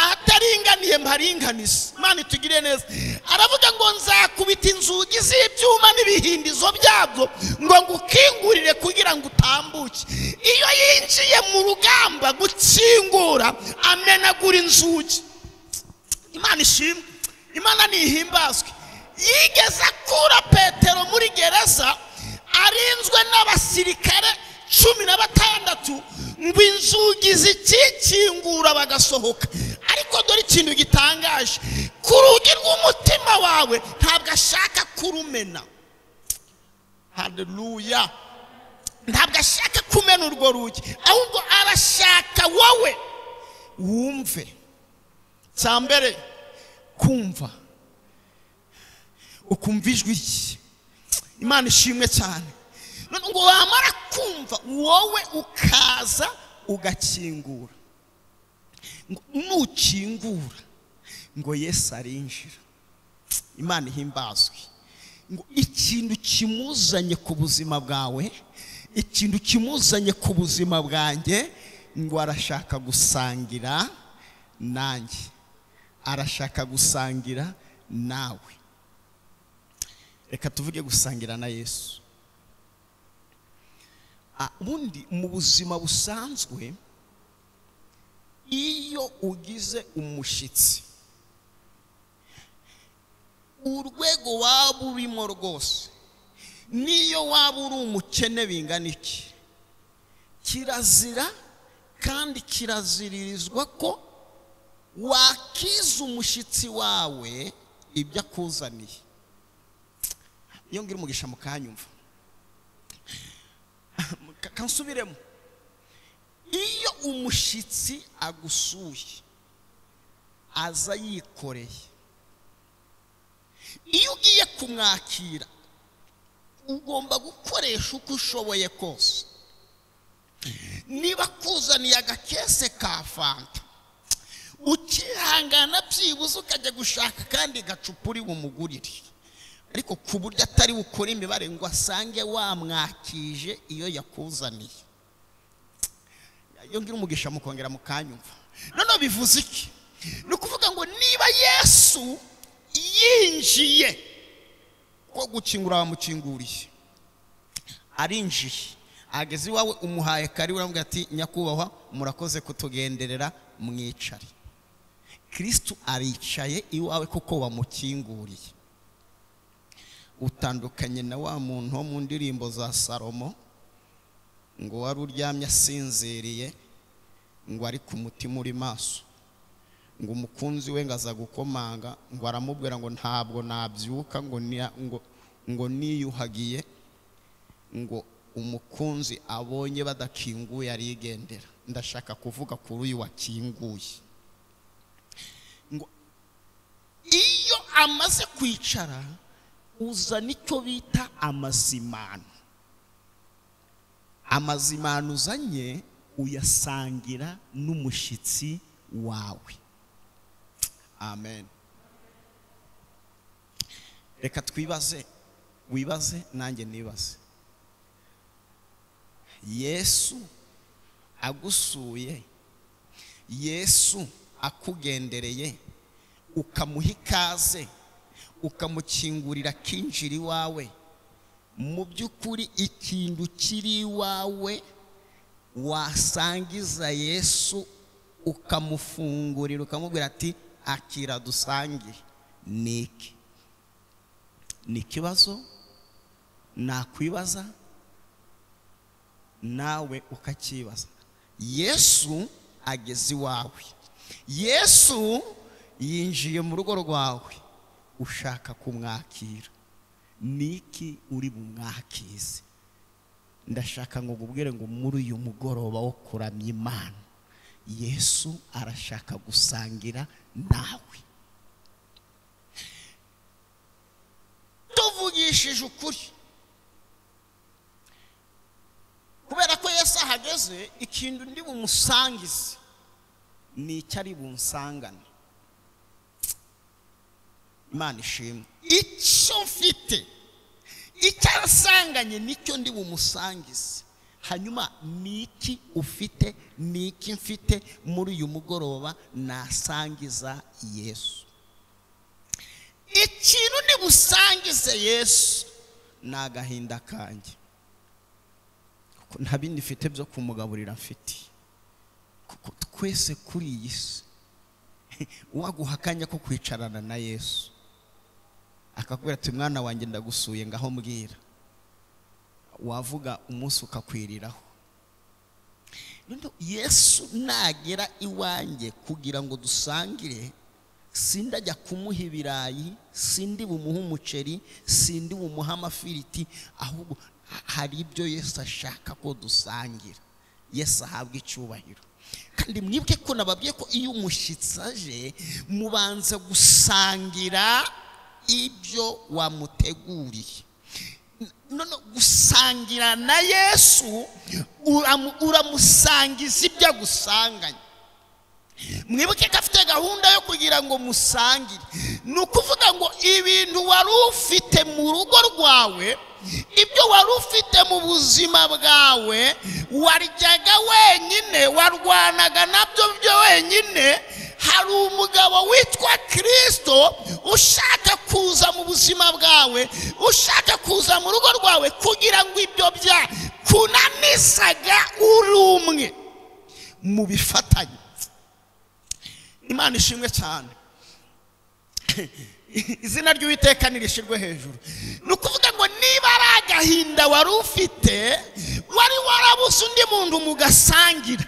ahataringaniye mparinganize imana itugire neza aravuga ngo nzakubita inzugi z'ibyuma n'ibihindizo byabyo ngo ngukingurire kugira ngo utambuke iyo yinjiye mu rugamba gukingura amenagura inzugi imana ishimwe imana ntihimbazwe yigeze akura petero muri gereza arinzwe n'abasirikare cumi na batandatu ngo inzugi zikikingura bagasohoka ariko dore ikintu gitangaje ku rugi rw'umutima wawe ntabwo ashaka kurumena hareruya ntabwo ashaka kumena urwo rugi ahubwo arashaka wowe wumve cya mbere kumva ukumva ijwi rye imana ishimwe cyane None ngo wamara kumva wowe ukaza ugakingura Ngo nukingura ngo yesu arinjira imana ihimbazwe ngo ikintu kimuzanye ku buzima bwawe ikintu kimuzanye ku buzima bwanjye ngo arashaka gusangira nanjye arashaka gusangira nawe reka tuvuge gusangira na yesu Ah, ubundi mu buzima busanzwe iyo ugize umushyitsi urwego waba urimo rwose n'iyo waba uri umukene bingana iki kirazira kandi kiraziririzwa ko wakiza umushyitsi wawe ibyo akuzaniye iyo ngira umugisha mukanyumva Ka- kansubiremo iyo umushyitsi agusuye aza yikoreye iyo ugiye kumwakira ugomba gukoresha uko ushoboye kose niba akuzaniye agakese ka fanta ukihangana byibuze ukajya gushaka kandi gacupa uri bumugurire ariko ku buryo atari bukore imibare ngo asange wamwakije iyo yakuzaniye iyo ngira umugisha mukongera mukanyumva noneho bivuze iki ni ukuvuga ngo niba yesu yinjiye ko gukingura wamukinguriye arinjiye ageze iwawe umuhaye kari uramubwira ati nyakubahwa murakoze kutugenderera mwicare kirisitu aricaye iwawe kuko wamukinguriye utandukanye na wa muntu wo mu ndirimbo za salomo ngo wari uryamye asinziriye ngo ari ku mutima uri maso ngo umukunzi we ngo aza gukomanga ngo aramubwira ngo ntabwo nabyuka ngo niya- ngo ngo niyuhagiye ngo umukunzi abonye badakinguye arigendera ndashaka kuvuga kuri uyu wakinguye ngo iyo amaze kwicara uzana icyo bita amazimano amazimano uzanye uyasangira n'umushyitsi wawe amen reka twibaze wibaze nanjye nibaze yesu agusuye yesu akugendereye ukamuha ikaze ukamukingurira akinjira iwawe mu by'ukuri ikintu kiri iwawe wasangiza yesu ukamufungurira ukamubwira ati akira dusangire ni iki ni ikibazo nakwibaza nawe ukacyibaza yesu ageze iwawe yesu yinjiye mu rugo rwawe ushaka kumwakira ni iki uri bumwakize ndashaka ngo ngubwire ngo muri uyu mugoroba wo kuramya imana yesu arashaka gusangira nawe tuvugishije ukuri kubera ko yesu ahageze ikintu ndi bumusangize ni icyo ari bunsangane imana ishimwe icyo mfite icyo asanganye nicyo ndi bumusangize hanyuma ni iki ufite ni iki mfite muri uyu mugoroba nasangiza yesu ikintu ndi busangize yesu ni agahinda kanjye kuko nta bindi mfite byo kumugaburira mfite kuko twese kuri iyi si uwaguha akanya ko kwicarana na yesu akakubwira ati mwana wanjye ndagusuye ngaho mbwira wavuga umunsi ukakwiriraho Noneho yesu nagera iwanjye kugira ngo dusangire sindajya kumuha ibirayi sindi bumuhe umuceri sindi bumuhe amafiriti ahubwo ha- hari ibyo yesu ashaka ko dusangira yesu ahabwa icyubahiro kandi mwibuke ko nababwiye ko iyo umushyitsi aje mubanza gusangira ibyo wamuteguriye none gusangira na yesu uramu- uramusangiza ibyo agusanganye mwibuke ko afite gahunda yo kugira ngo musangire ni ukuvuga ngo ibintu wari ufite mu rugo rwawe ibyo wari ufite mu buzima bwawe waryaga wenyine warwanaga nabyo byo wenyine hari umugabo witwa kirisito ushaka kuza mu buzima bwawe ushaka kuza mu rugo rwawe kugira ngo ibyo bya kunanisaga uri umwe mu bifatanye imana ishimwe cyane izina ry'uwiteka ntirishyirwe hejuru ni ukuvuga ngo niba ari agahinda wari ufite wari warabuze undi muntu mugasangira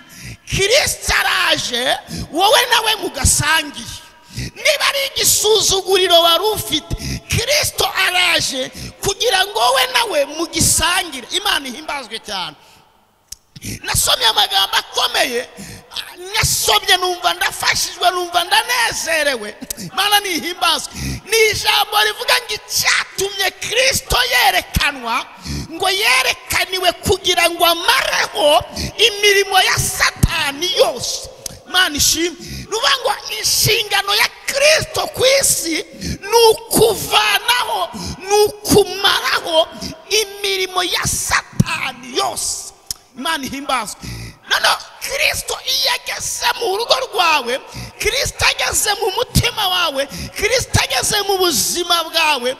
kirisita araje wowe nawe mugasangiye niba ari igisuzuguriro wari ufite kirisito araje kugira ngo wowe nawe mugisangire imana ihimbazwe cyane nasomye amagambo akomeye nasomye numva ndafashijwe numva ndanezerewe mana nihimbazwe ni ijambo rivuga ngo icyatumye kirisito yerekanwa ngo yerekaniwe kugira ngo amareho imirimo ya satani yose mana ishimwe ni ukuvuga ngo inshingano ya kirisito ku isi ni ukuvanaho ni ukumaraho imirimo ya satani yose imana ihimbazwe noneho kirisito iyo ageze mu rugo rwawe kirisito ageze mu mutima wawe kirisito ageze mu buzima bwawe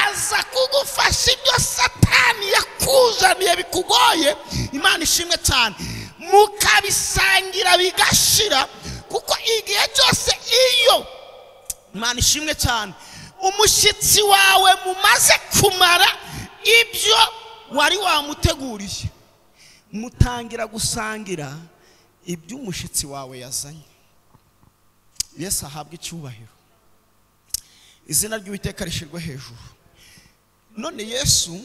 aza kugufasha ibyo satani yakuzaniye bikugoye imana ishimwe cyane mukabisangira bigashira kuko igihe cyose iyo imana ishimwe cyane umushyitsi wawe mumaze kumara ibyo wari wamuteguriye mutangira gusangira ibyo umushyitsi wawe yazanye yesu ahabwa icyubahiro izina ry'uwiteka rishyirwe hejuru none yesu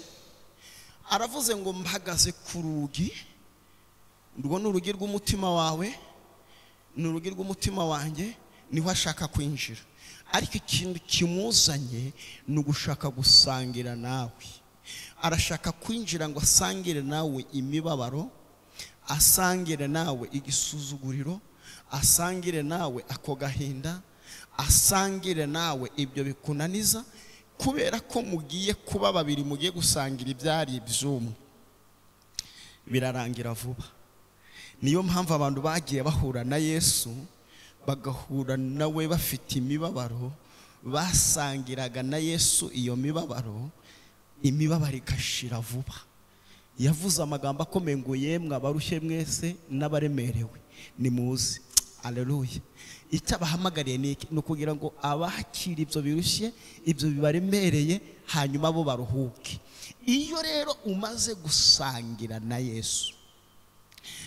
aravuze ngo mbahagaze ku rugi urwo ni urugi rw'umutima wawe ni urugi rw'umutima wanjye niho ashaka kwinjira ariko ikintu kimuzanye ni ugushaka gusangira nawe arashaka kwinjira ngo asangire nawe imibabaro asangire nawe igisuzuguriro asangire nawe ako gahinda asangire nawe ibyo bikunaniza kubera ko mugiye kuba babiri mugiye gusangira ibyari iby'umwe birarangira vuba niyo mpamvu abantu bagiye bahura na yesu bagahura nawe bafite imibabaro basangiraga na yesu iyo mibabaro imibabaro igashira vuba yavuze amagambo akomeye ngo yemwe abarushye mwese n'abaremerewe nimuze aleluya icyo abahamagariye ni iki? ni ukugira ngo abakira ibyo birushye ibyo bibaremereye hanyuma bo baruhuke iyo rero umaze gusangira na yesu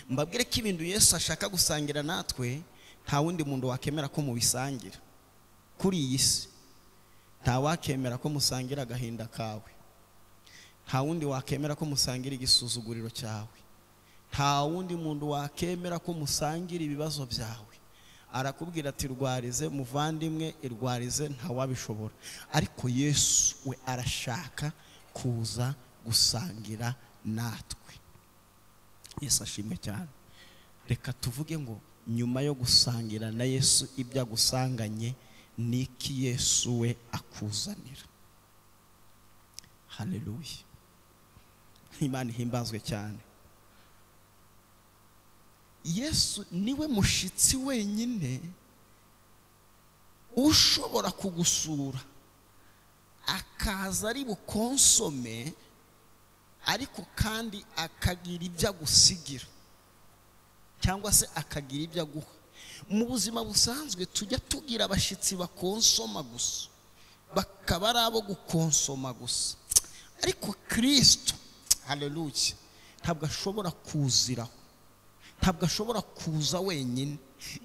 mbabwire ko ibintu yesu ashaka gusangira natwe nta wundi muntu wakemera ko mubisangira kuri iyi si nta wakemera ko musangira agahinda kawe nta wundi wakemera ko musangira igisuzuguriro cyawe nta wundi muntu wakemera ko musangira ibibazo byawe arakubwira ati rwarize muvandimwe irwarize ntawabishobora ariko yesu we arashaka kuza gusangira natwe yesu ashimwe cyane reka tuvuge ngo nyuma yo gusangira na yesu ibyo agusanganye ni iki yesu we akuzanira haleluya imana ihimbazwe cyane yesu niwe mushyitsi wenyine ushobora kugusura akaza ari bukonsome ariko kandi akagira ibyo agusigira cyangwa se akagira ibyo aguha mu buzima busanzwe tujya tugira abashyitsi bakonsoma gusa bakaba ari abo gukonsoma gusa ariko kirisito haleluya ntabwo ashobora kuziraho ntabwo ashobora kuza wenyine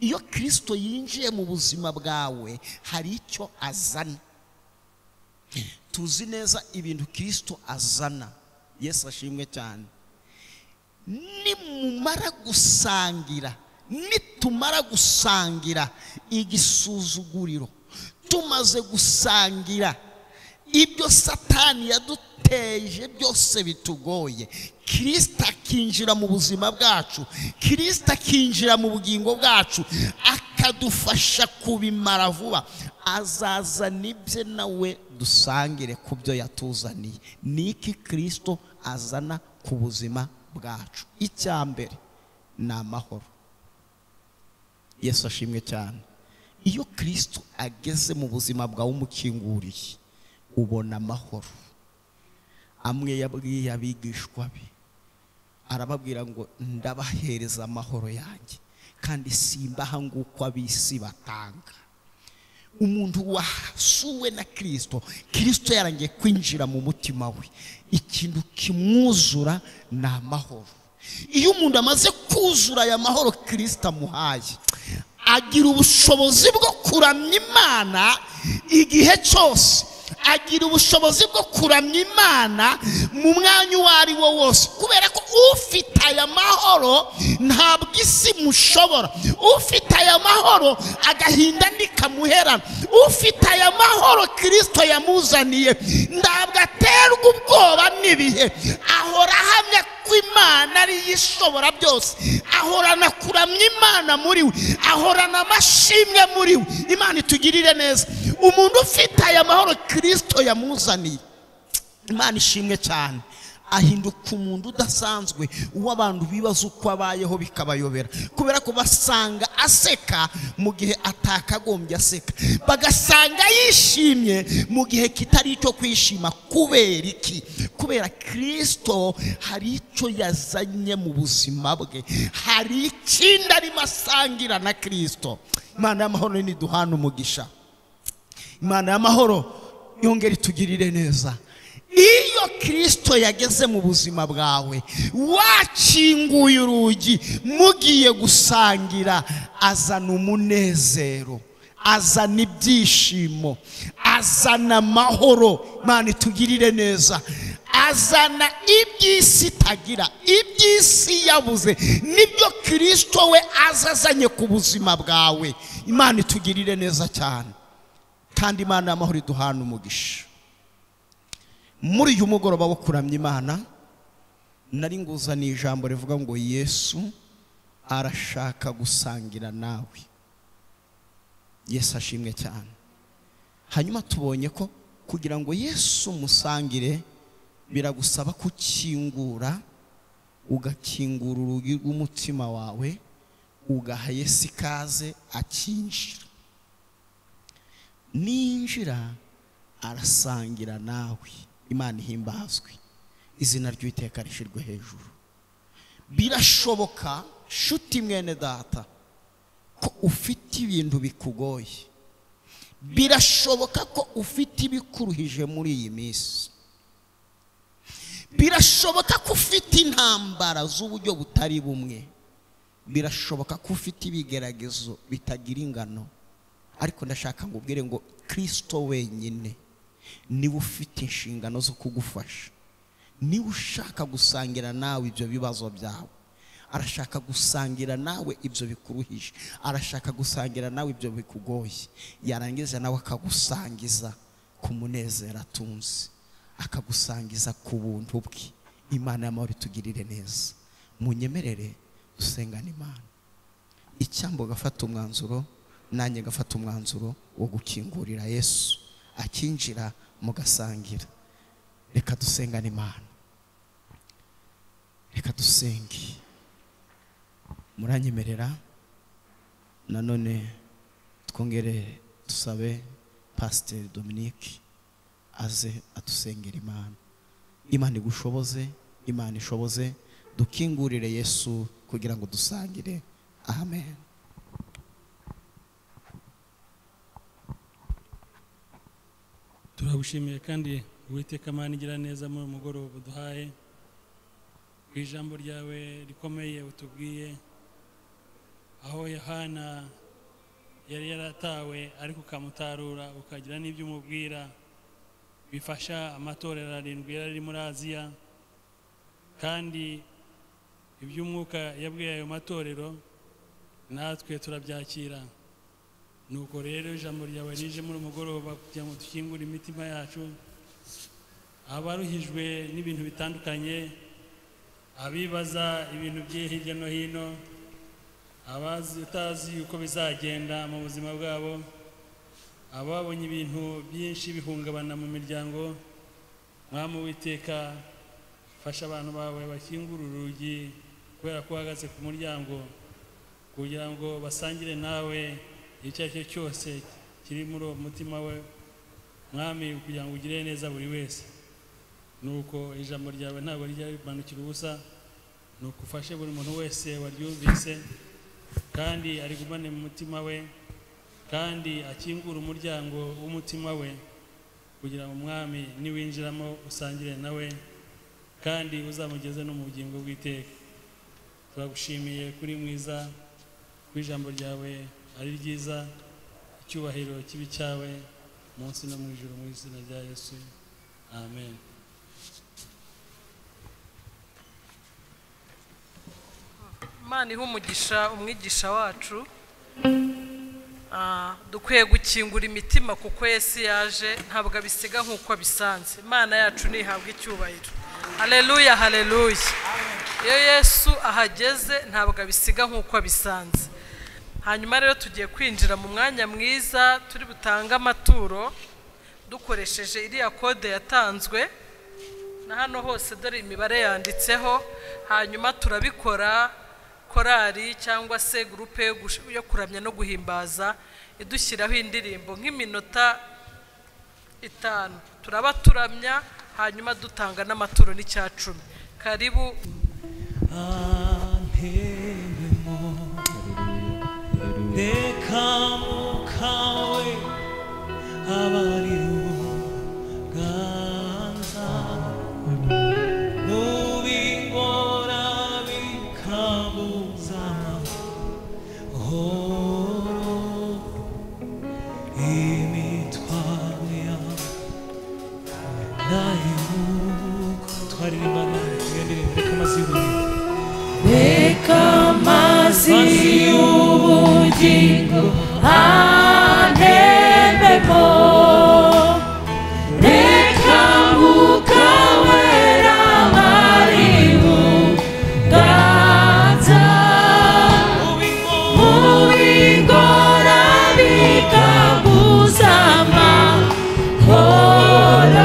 iyo kirisito yinjiye mu buzima bwawe hari icyo azana tuzi neza ibintu kirisito azana yesu ashimwe cyane nimumara gusangira nitumara gusangira igisuzuguriro tumaze gusangira ibyo satani yaduteje byose bitugoye kirisita akinjira mu buzima bwacu kirisita akinjira mu bugingo bwacu akadufasha kubimara vuba azazana ibye nawe dusangire ku byo yatuzaniye ni iki kirisito azana ku buzima bwacu icya mbere ni amahoro yesu ashimwe cyane iyo kirisito ageze mu buzima bwawe umukinguriye ubona amahoro amwe yabwiye abigishwa be arababwira ngo ndabahereza amahoro yanjye kandi simbaha nguko ab'isi batanga umuntu wasuwe na kirisito kirisito yarangiye kwinjira mu mutima we ikintu kimwuzura ni amahoro iyo umuntu amaze kuzura aya mahoro kirisita amuhaye agira ubushobozi bwo kuramya imana igihe cyose agira ubushobozi bwo kuramya imana mu mwanya uwo ari wo wose kubera ko ufite aya mahoro ntabwo isi imushobora ufite aya mahoro agahinda ntikamuherana ufite aya mahoro kirisito yamuzaniye ntabwo aterwa ubwoba n'ibihe ahora ahamya ko imana ariyo ishobora byose ahorana kuramya imana muri we ahorana amashimwe muri we imana itugirire neza umuntu ufite aya mahoro kirisito yamuzaniye imana ishimwe cyane ahinduka umuntu udasanzwe uwo abantu bibaza uko abayeho bikabayobera kubera ko basanga aseka mu gihe atakagombye aseka bagasanga yishimye mu gihe kitari icyo kwishima kubera iki kubera kirisito hari icyo yazanye mu buzima bwe hari ikindi arimo asangira na kirisito imana y'amahoro niduhana umugisha imana y'amahoro yongere itugirire neza iyo kirisito yageze mu buzima bwawe wakinguye urugi mugiye gusangira azana umunezero azana ibyishimo azana amahoro imana itugirire neza azana iby'isi itagira iby'isi yabuze nibyo kirisito we azazanye ku buzima bwawe imana itugirire neza cyane kandi imana y'amahoro iduhana umugisha muri uyu mugoroba wo kuramya imana nari nguzaniye ijambo rivuga ngo yesu arashaka gusangira nawe yesu ashimwe cyane hanyuma tubonye ko kugira ngo yesu umusangire biragusaba kukingura ugakingura urugi rw'umutima wawe ugaha yesu ikaze akinjira ninjira arasangira nawe imana ihimbazwe izina ry'uwiteka rishyirwe hejuru birashoboka nshuti mwene data ko ufite ibintu bikugoye birashoboka ko ufite ibikuruhije muri iyi minsi birashoboka ko ufite intambara z'uburyo butari bumwe birashoboka ko ufite ibigeragezo bitagira ingano ariko ndashaka ngo ubwire ngo kirisito wenyine niba ufite inshingano zo kugufasha niba ushaka gusangira nawe ibyo bibazo byawe arashaka gusangira nawe ibyo bikuruhije arashaka gusangira nawe ibyo bikugoye yarangiza nawe akagusangiza ku munezero atunze akagusangiza ku buntu bwe imana y'amahoro itugirire neza munyemerere dusengane imana icyambo gafata umwanzuro nanjye gafata umwanzuro wo gukingurira yesu akinjira mugasangira reka dusengane imana reka dusenge muranyemerera nanone twongere dusabe pasiteri dominique aze adusengera imana imana igushoboze imana ishoboze dukingurire yesu kugira ngo dusangire amen turabushimiye kandi uwiteka amani igira neza muri uyu mugoroba duhaye ku ijambo ryawe rikomeye utubwiye aho yohana yari yaratawe ariko ukamutarura ukagira n'ibyo umubwira bifasha amatorero arindwi yari ari muri aziya kandi iby'umwuka yabwiye ayo matorero natwe turabyakira nuko rero ijambo ryawe rije muri umugoroba kugira ngo dukingure imitima yacu abaruhijwe n'ibintu bitandukanye abibaza ibintu bye hirya no hino abazi utazi uko bizagenda mu buzima bwabo ababonye ibintu byinshi bihungabana mu miryango mwami witeka fasha abantu bawe bakingura urugi kubera ko uhagaze ku muryango kugira ngo basangire nawe icyo ari cyo cyose kiri muri uwo mutima we mwami kugira ngo ugire neza buri wese nuko ijambo ryawe ntabwo rijya rimanukira ubusa ni ufashe buri muntu wese waryumvise kandi arigumane mu mutima we kandi akingure umuryango w'umutima we kugira ngo umwami niwinjiramo usangire nawe kandi uzamugeze no mu bugingo bw'iteka turagushimiye kuri mwiza ku ijambo ryawe ari ryiza icyubahiro kibi cyawe munsi no mu ijoro mu izina rya yesu amen imana iha umugisha umwigisha wacu Ah, dukwiye gukingura imitima kuko yesu yaje ntabwo abisiga nk'uko abisanze imana yacu ntihabwa icyubahiro hareruya hareruya iyo yesu ahageze ntabwo abisiga nk'uko abisanze hanyuma rero tugiye kwinjira mu mwanya mwiza turi butange amaturo dukoresheje iriya kode yatanzwe na hano hose dore imibare yanditseho hanyuma turabikora korari cyangwa se gurupe yo gush- yo kuramya no guhimbaza idushyiraho indirimbo nk'iminota itanu turaba turamya hanyuma dutanga n'amaturo n'icya cumi karibu antemo reka mukawe abari uganza mubingora bikabuza amahoro imitwaro yawe nayo nuko twaririmba nawe tugandiriye reka amazi y'ubugingo reka amazi y'ubugingo antembemo reka mwuka wera ari mu ganza mubi ngora bikabuza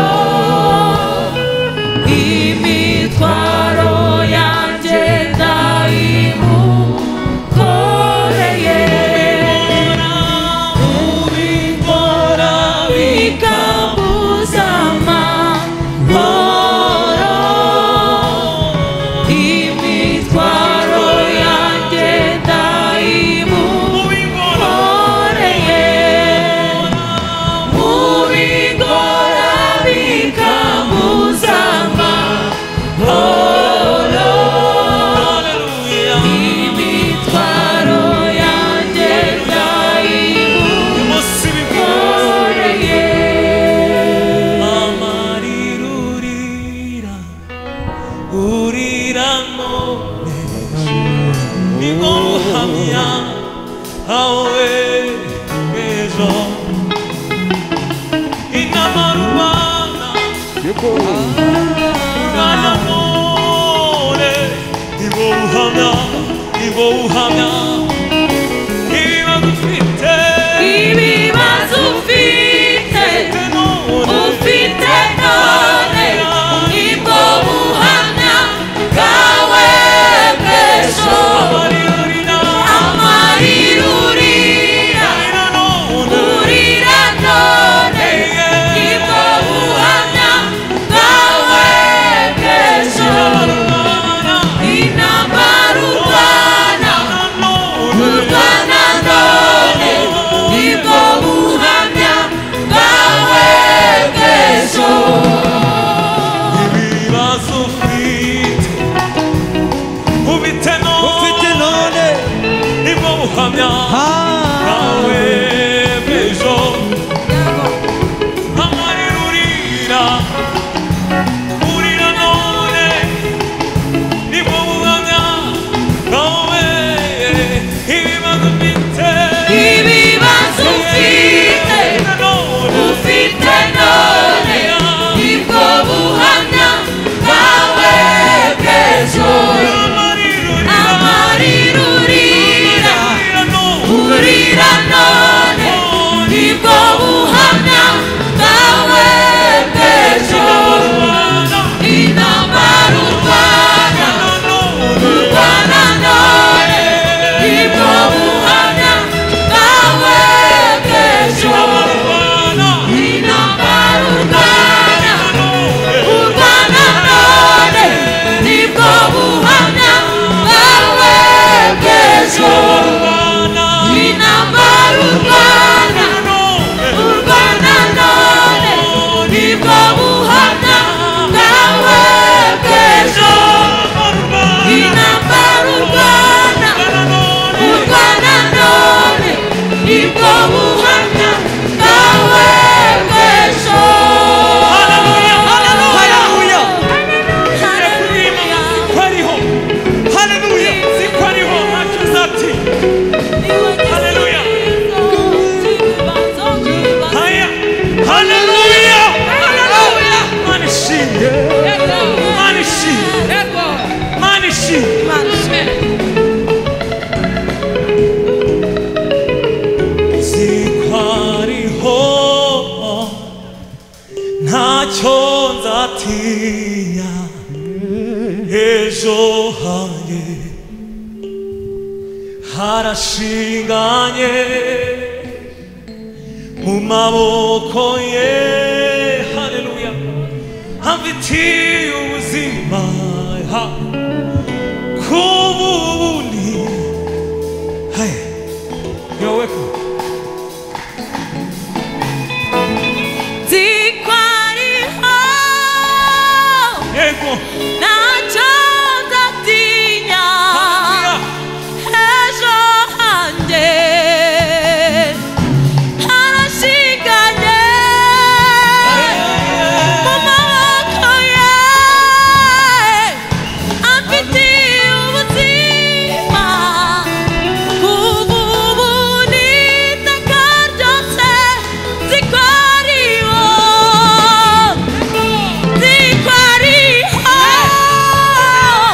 amahoro imitwaro yanjye ndayimukoreye ubikora bikabuza amahoro imitwaro yanjye ndayimukoreye ubikora bikabuza amahoro imitwaro yanjye ndayimukoreye amarirurira urira none nibwo buhamya awe ejo inama rubana urana none nibwo buhamya nibwo buhamya ibibazo ufite ibibazo ufite ufite none nibwo buhamya bwawe bw'ejo amarira urira urira none nibwo buhamya bwawe bw'ejo inama rubana ejo hanjye harashinganye mu maboko ye haleluya hamfitiye ubuzima ha kububundi hey you're welcome Dikwariho yego ntacyo ndatinya ejo hanjye harashinganye mu maboko ye amfitiye ubuzima bw'ubundi iteka ryose zikwariho zikwariho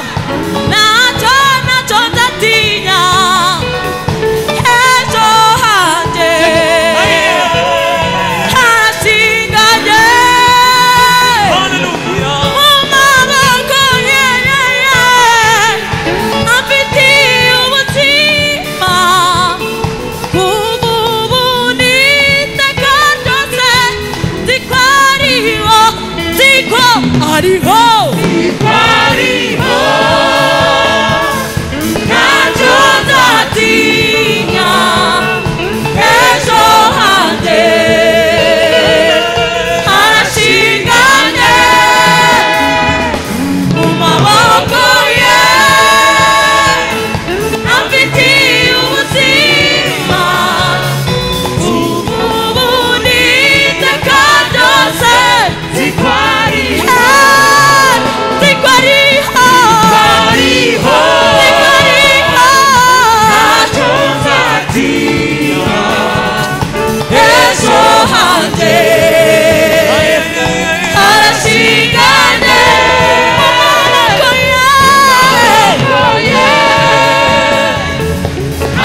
ntacyo ntacyo ndatinya ejo hanjye harashinganye haleluya Ariho! Ariho! Ntacyo nzatinya ejo hanjye harashinganye maboko ye amfitiye ubuzima ubundi iteka ryose zikwariho zikwariho zikwariho ntacyo nzatinya ejo hanjye harashingane amaboko ye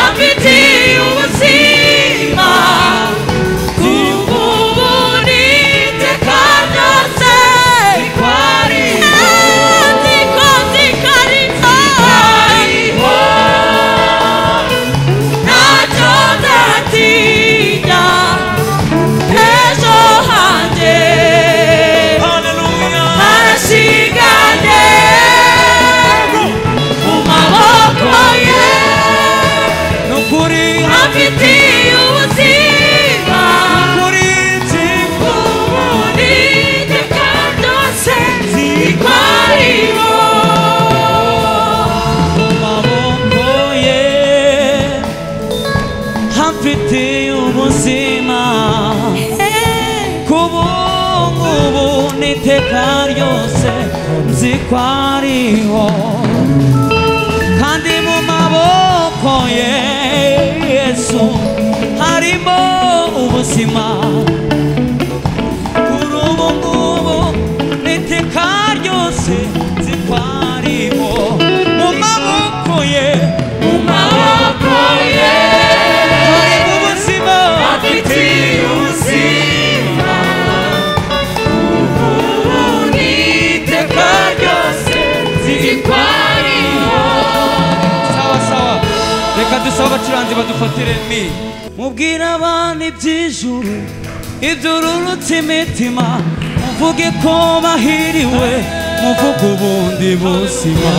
amfitiye ubuzima kububundi iteka ryose ziko zikariho ntacyo ndatinya ejo hanjye haleluya harashinganye mu maboko ye ni ukuri amfitiye ubuzima kuri nzego ubundi iteka ryose zikwariho maboko ye hamfitiye ubuzima ku bungubu n'iteka ryose nzi ko ariho kandi mu maboko ye yesu harimo ubuzima kuri ubu ngubu n'iteka ryose nzi ko ariho mu maboko ye mu maboko ye harimo ubuzima amfitiye ubuzima ubundi iteka ryose zikwariho sawa sawa reka dusabe abacuranzi badufatire mi mubwire abana iby'ijuru ibyururutse imitima muvuge ko bahiriwe muvuge ubundi buzima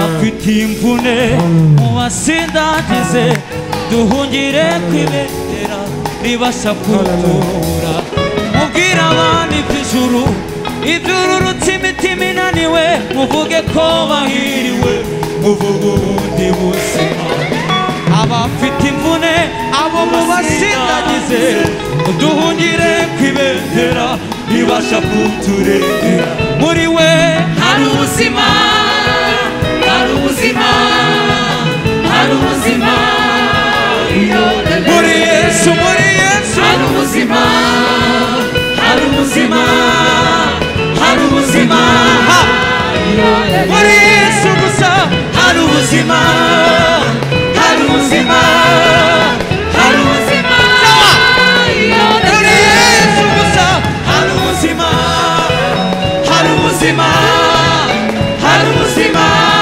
abafite imvune mubasindagize duhungire kwibendera ribasha kurutura mubwire abana iby'ijuru ibyururutse imitima inaniwe muvuge ko bahiriwe muvuge ubundi buzima abafite imvune abo mubasindagize duhungire kwibendera ribasha kuturengera muri we hari ubuzima hari ubuzima hari ubuzima iyo rebe muri yesu muri yesu hari ubuzima hari ubuzima hari ubuzima Ha! iyo rebe muri yesu gusa hari ubuzima hari ubuzima hari ubuzima iyo muri rebe yesu gusa hari ubuzima hari ubuzima hari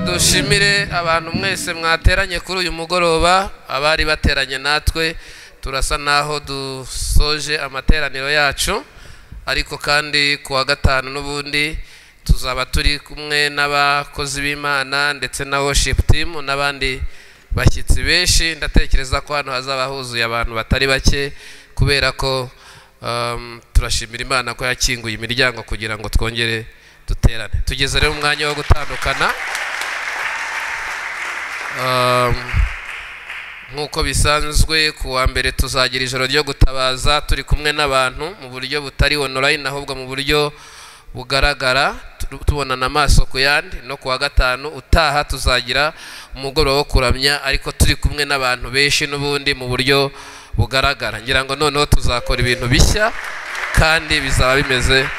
dushimire abantu mwese mwateranye kuri uyu mugoroba abari bateranye natwe turasa n'aho dusoje amateraniro yacu ariko kandi ku wa gatanu n'ubundi tuzaba turi kumwe n'abakozi b'imana ndetse na worship team n'abandi bashyitsi benshi ndatekereza ko hano hazaba huzuye abantu batari bake kubera ko um, turashimira imana ko yakinguye imiryango kugira ngo twongere duterane tugeze rero mu mwanya wo gutandukana Um, nk'uko bisanzwe ku wa mbere tuzagira ijoro ryo gutabaza turi kumwe n'abantu mu buryo butari online ahubwo mu buryo bugaragara tu- tubonana amaso ku yandi no ku wa gatanu utaha tuzagira umugoroba wo kuramya ariko turi kumwe n'abantu benshi n'ubundi mu buryo bugaragara ngira ngo noneho tuzakora ibintu bishya kandi bizaba bimeze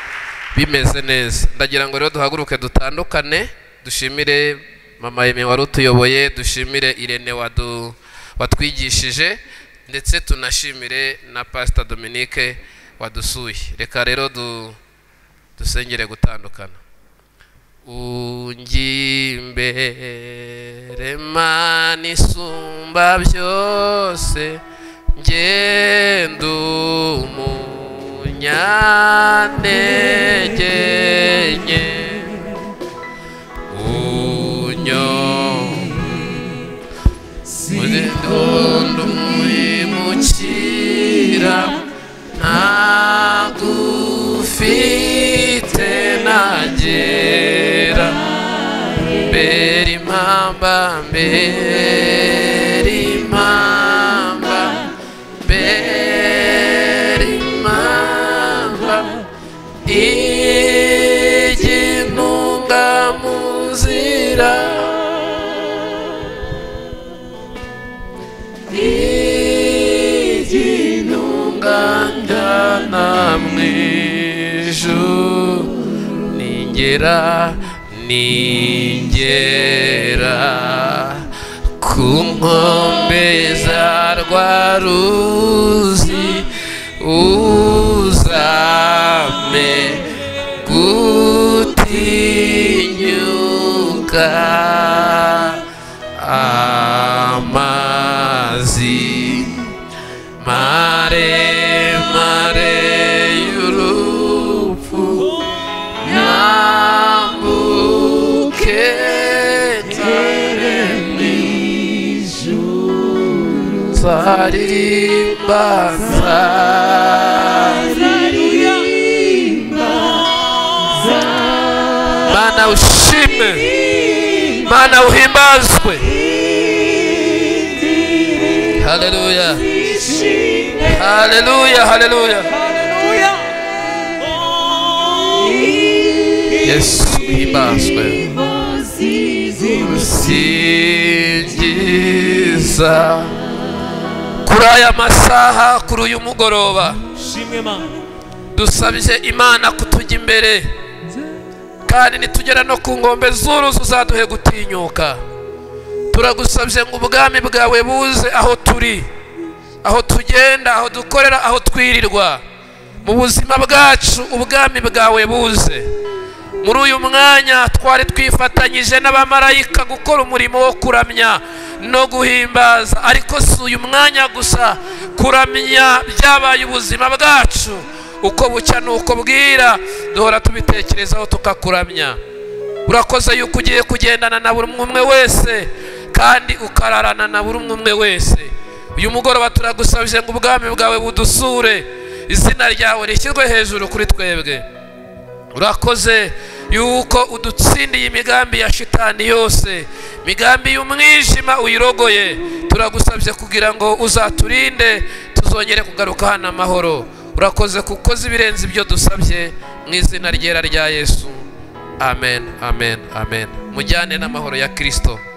bimeze neza ndagira ngo rero duhaguruke dutandukane dushimire mama yemi wari utuyoboye dushimire irene wadu watwigishije ndetse tunashimire na pasita dominike wadusuye reka rero du dusengere gutandukana ungimbere mana isumba byose ngenda umunyantege nke unyombe ugenda umwimukira ntagufite nagera mbere impamba mbere impamba mbere impamba igintunga mu nzira iginungana mwijo ningera ningera ku nkombe za rwaruzi uzame gutinyuka amazi mare mare y'urupfu nyambuke nsare mw'ijuru nzaririmba nzaririmba mana ushime mana uhimbazwe haleluya Haleluya, haleluya. Yesu himbazwe. Singiza. Kuri aya masaha, kuri uyu mugoroba, shimwe mana dusabye Imana kutujya imbere kandi nitugera no ku nkombe z'uruzi uzaduhe gutinyuka. Turagusabye ngo ubwami bwawe buze aho turi. aho tugenda aho dukorera aho twirirwa mu buzima bwacu ubwami bwawe buze muri uyu mwanya twari twifatanyije n'abamarayika gukora umurimo wo kuramya no guhimbaza ariko si uyu mwanya gusa kuramya byabaye ubuzima bwacu uko bucya n'uko bwira duhora tubitekerezaho tukakuramya urakoze yuko ugiye kugendana na buri umwe umwe wese kandi ukararana na buri umwe umwe wese uyu mugoroba turagusabije ngo ubwami bwawe budusure izina ryawe rishyirwe hejuru kuri twebwe urakoze yuko udutsindiye imigambi ya shitani yose imigambi y'umwijima uyirogoye turagusabye kugira ngo uzaturinde tuzongere kugaruka hano amahoro urakoze kuko uzi ibirenze ibyo dusabye mu izina ryera rya yesu amen amen amen mujyane n'amahoro ya kirisito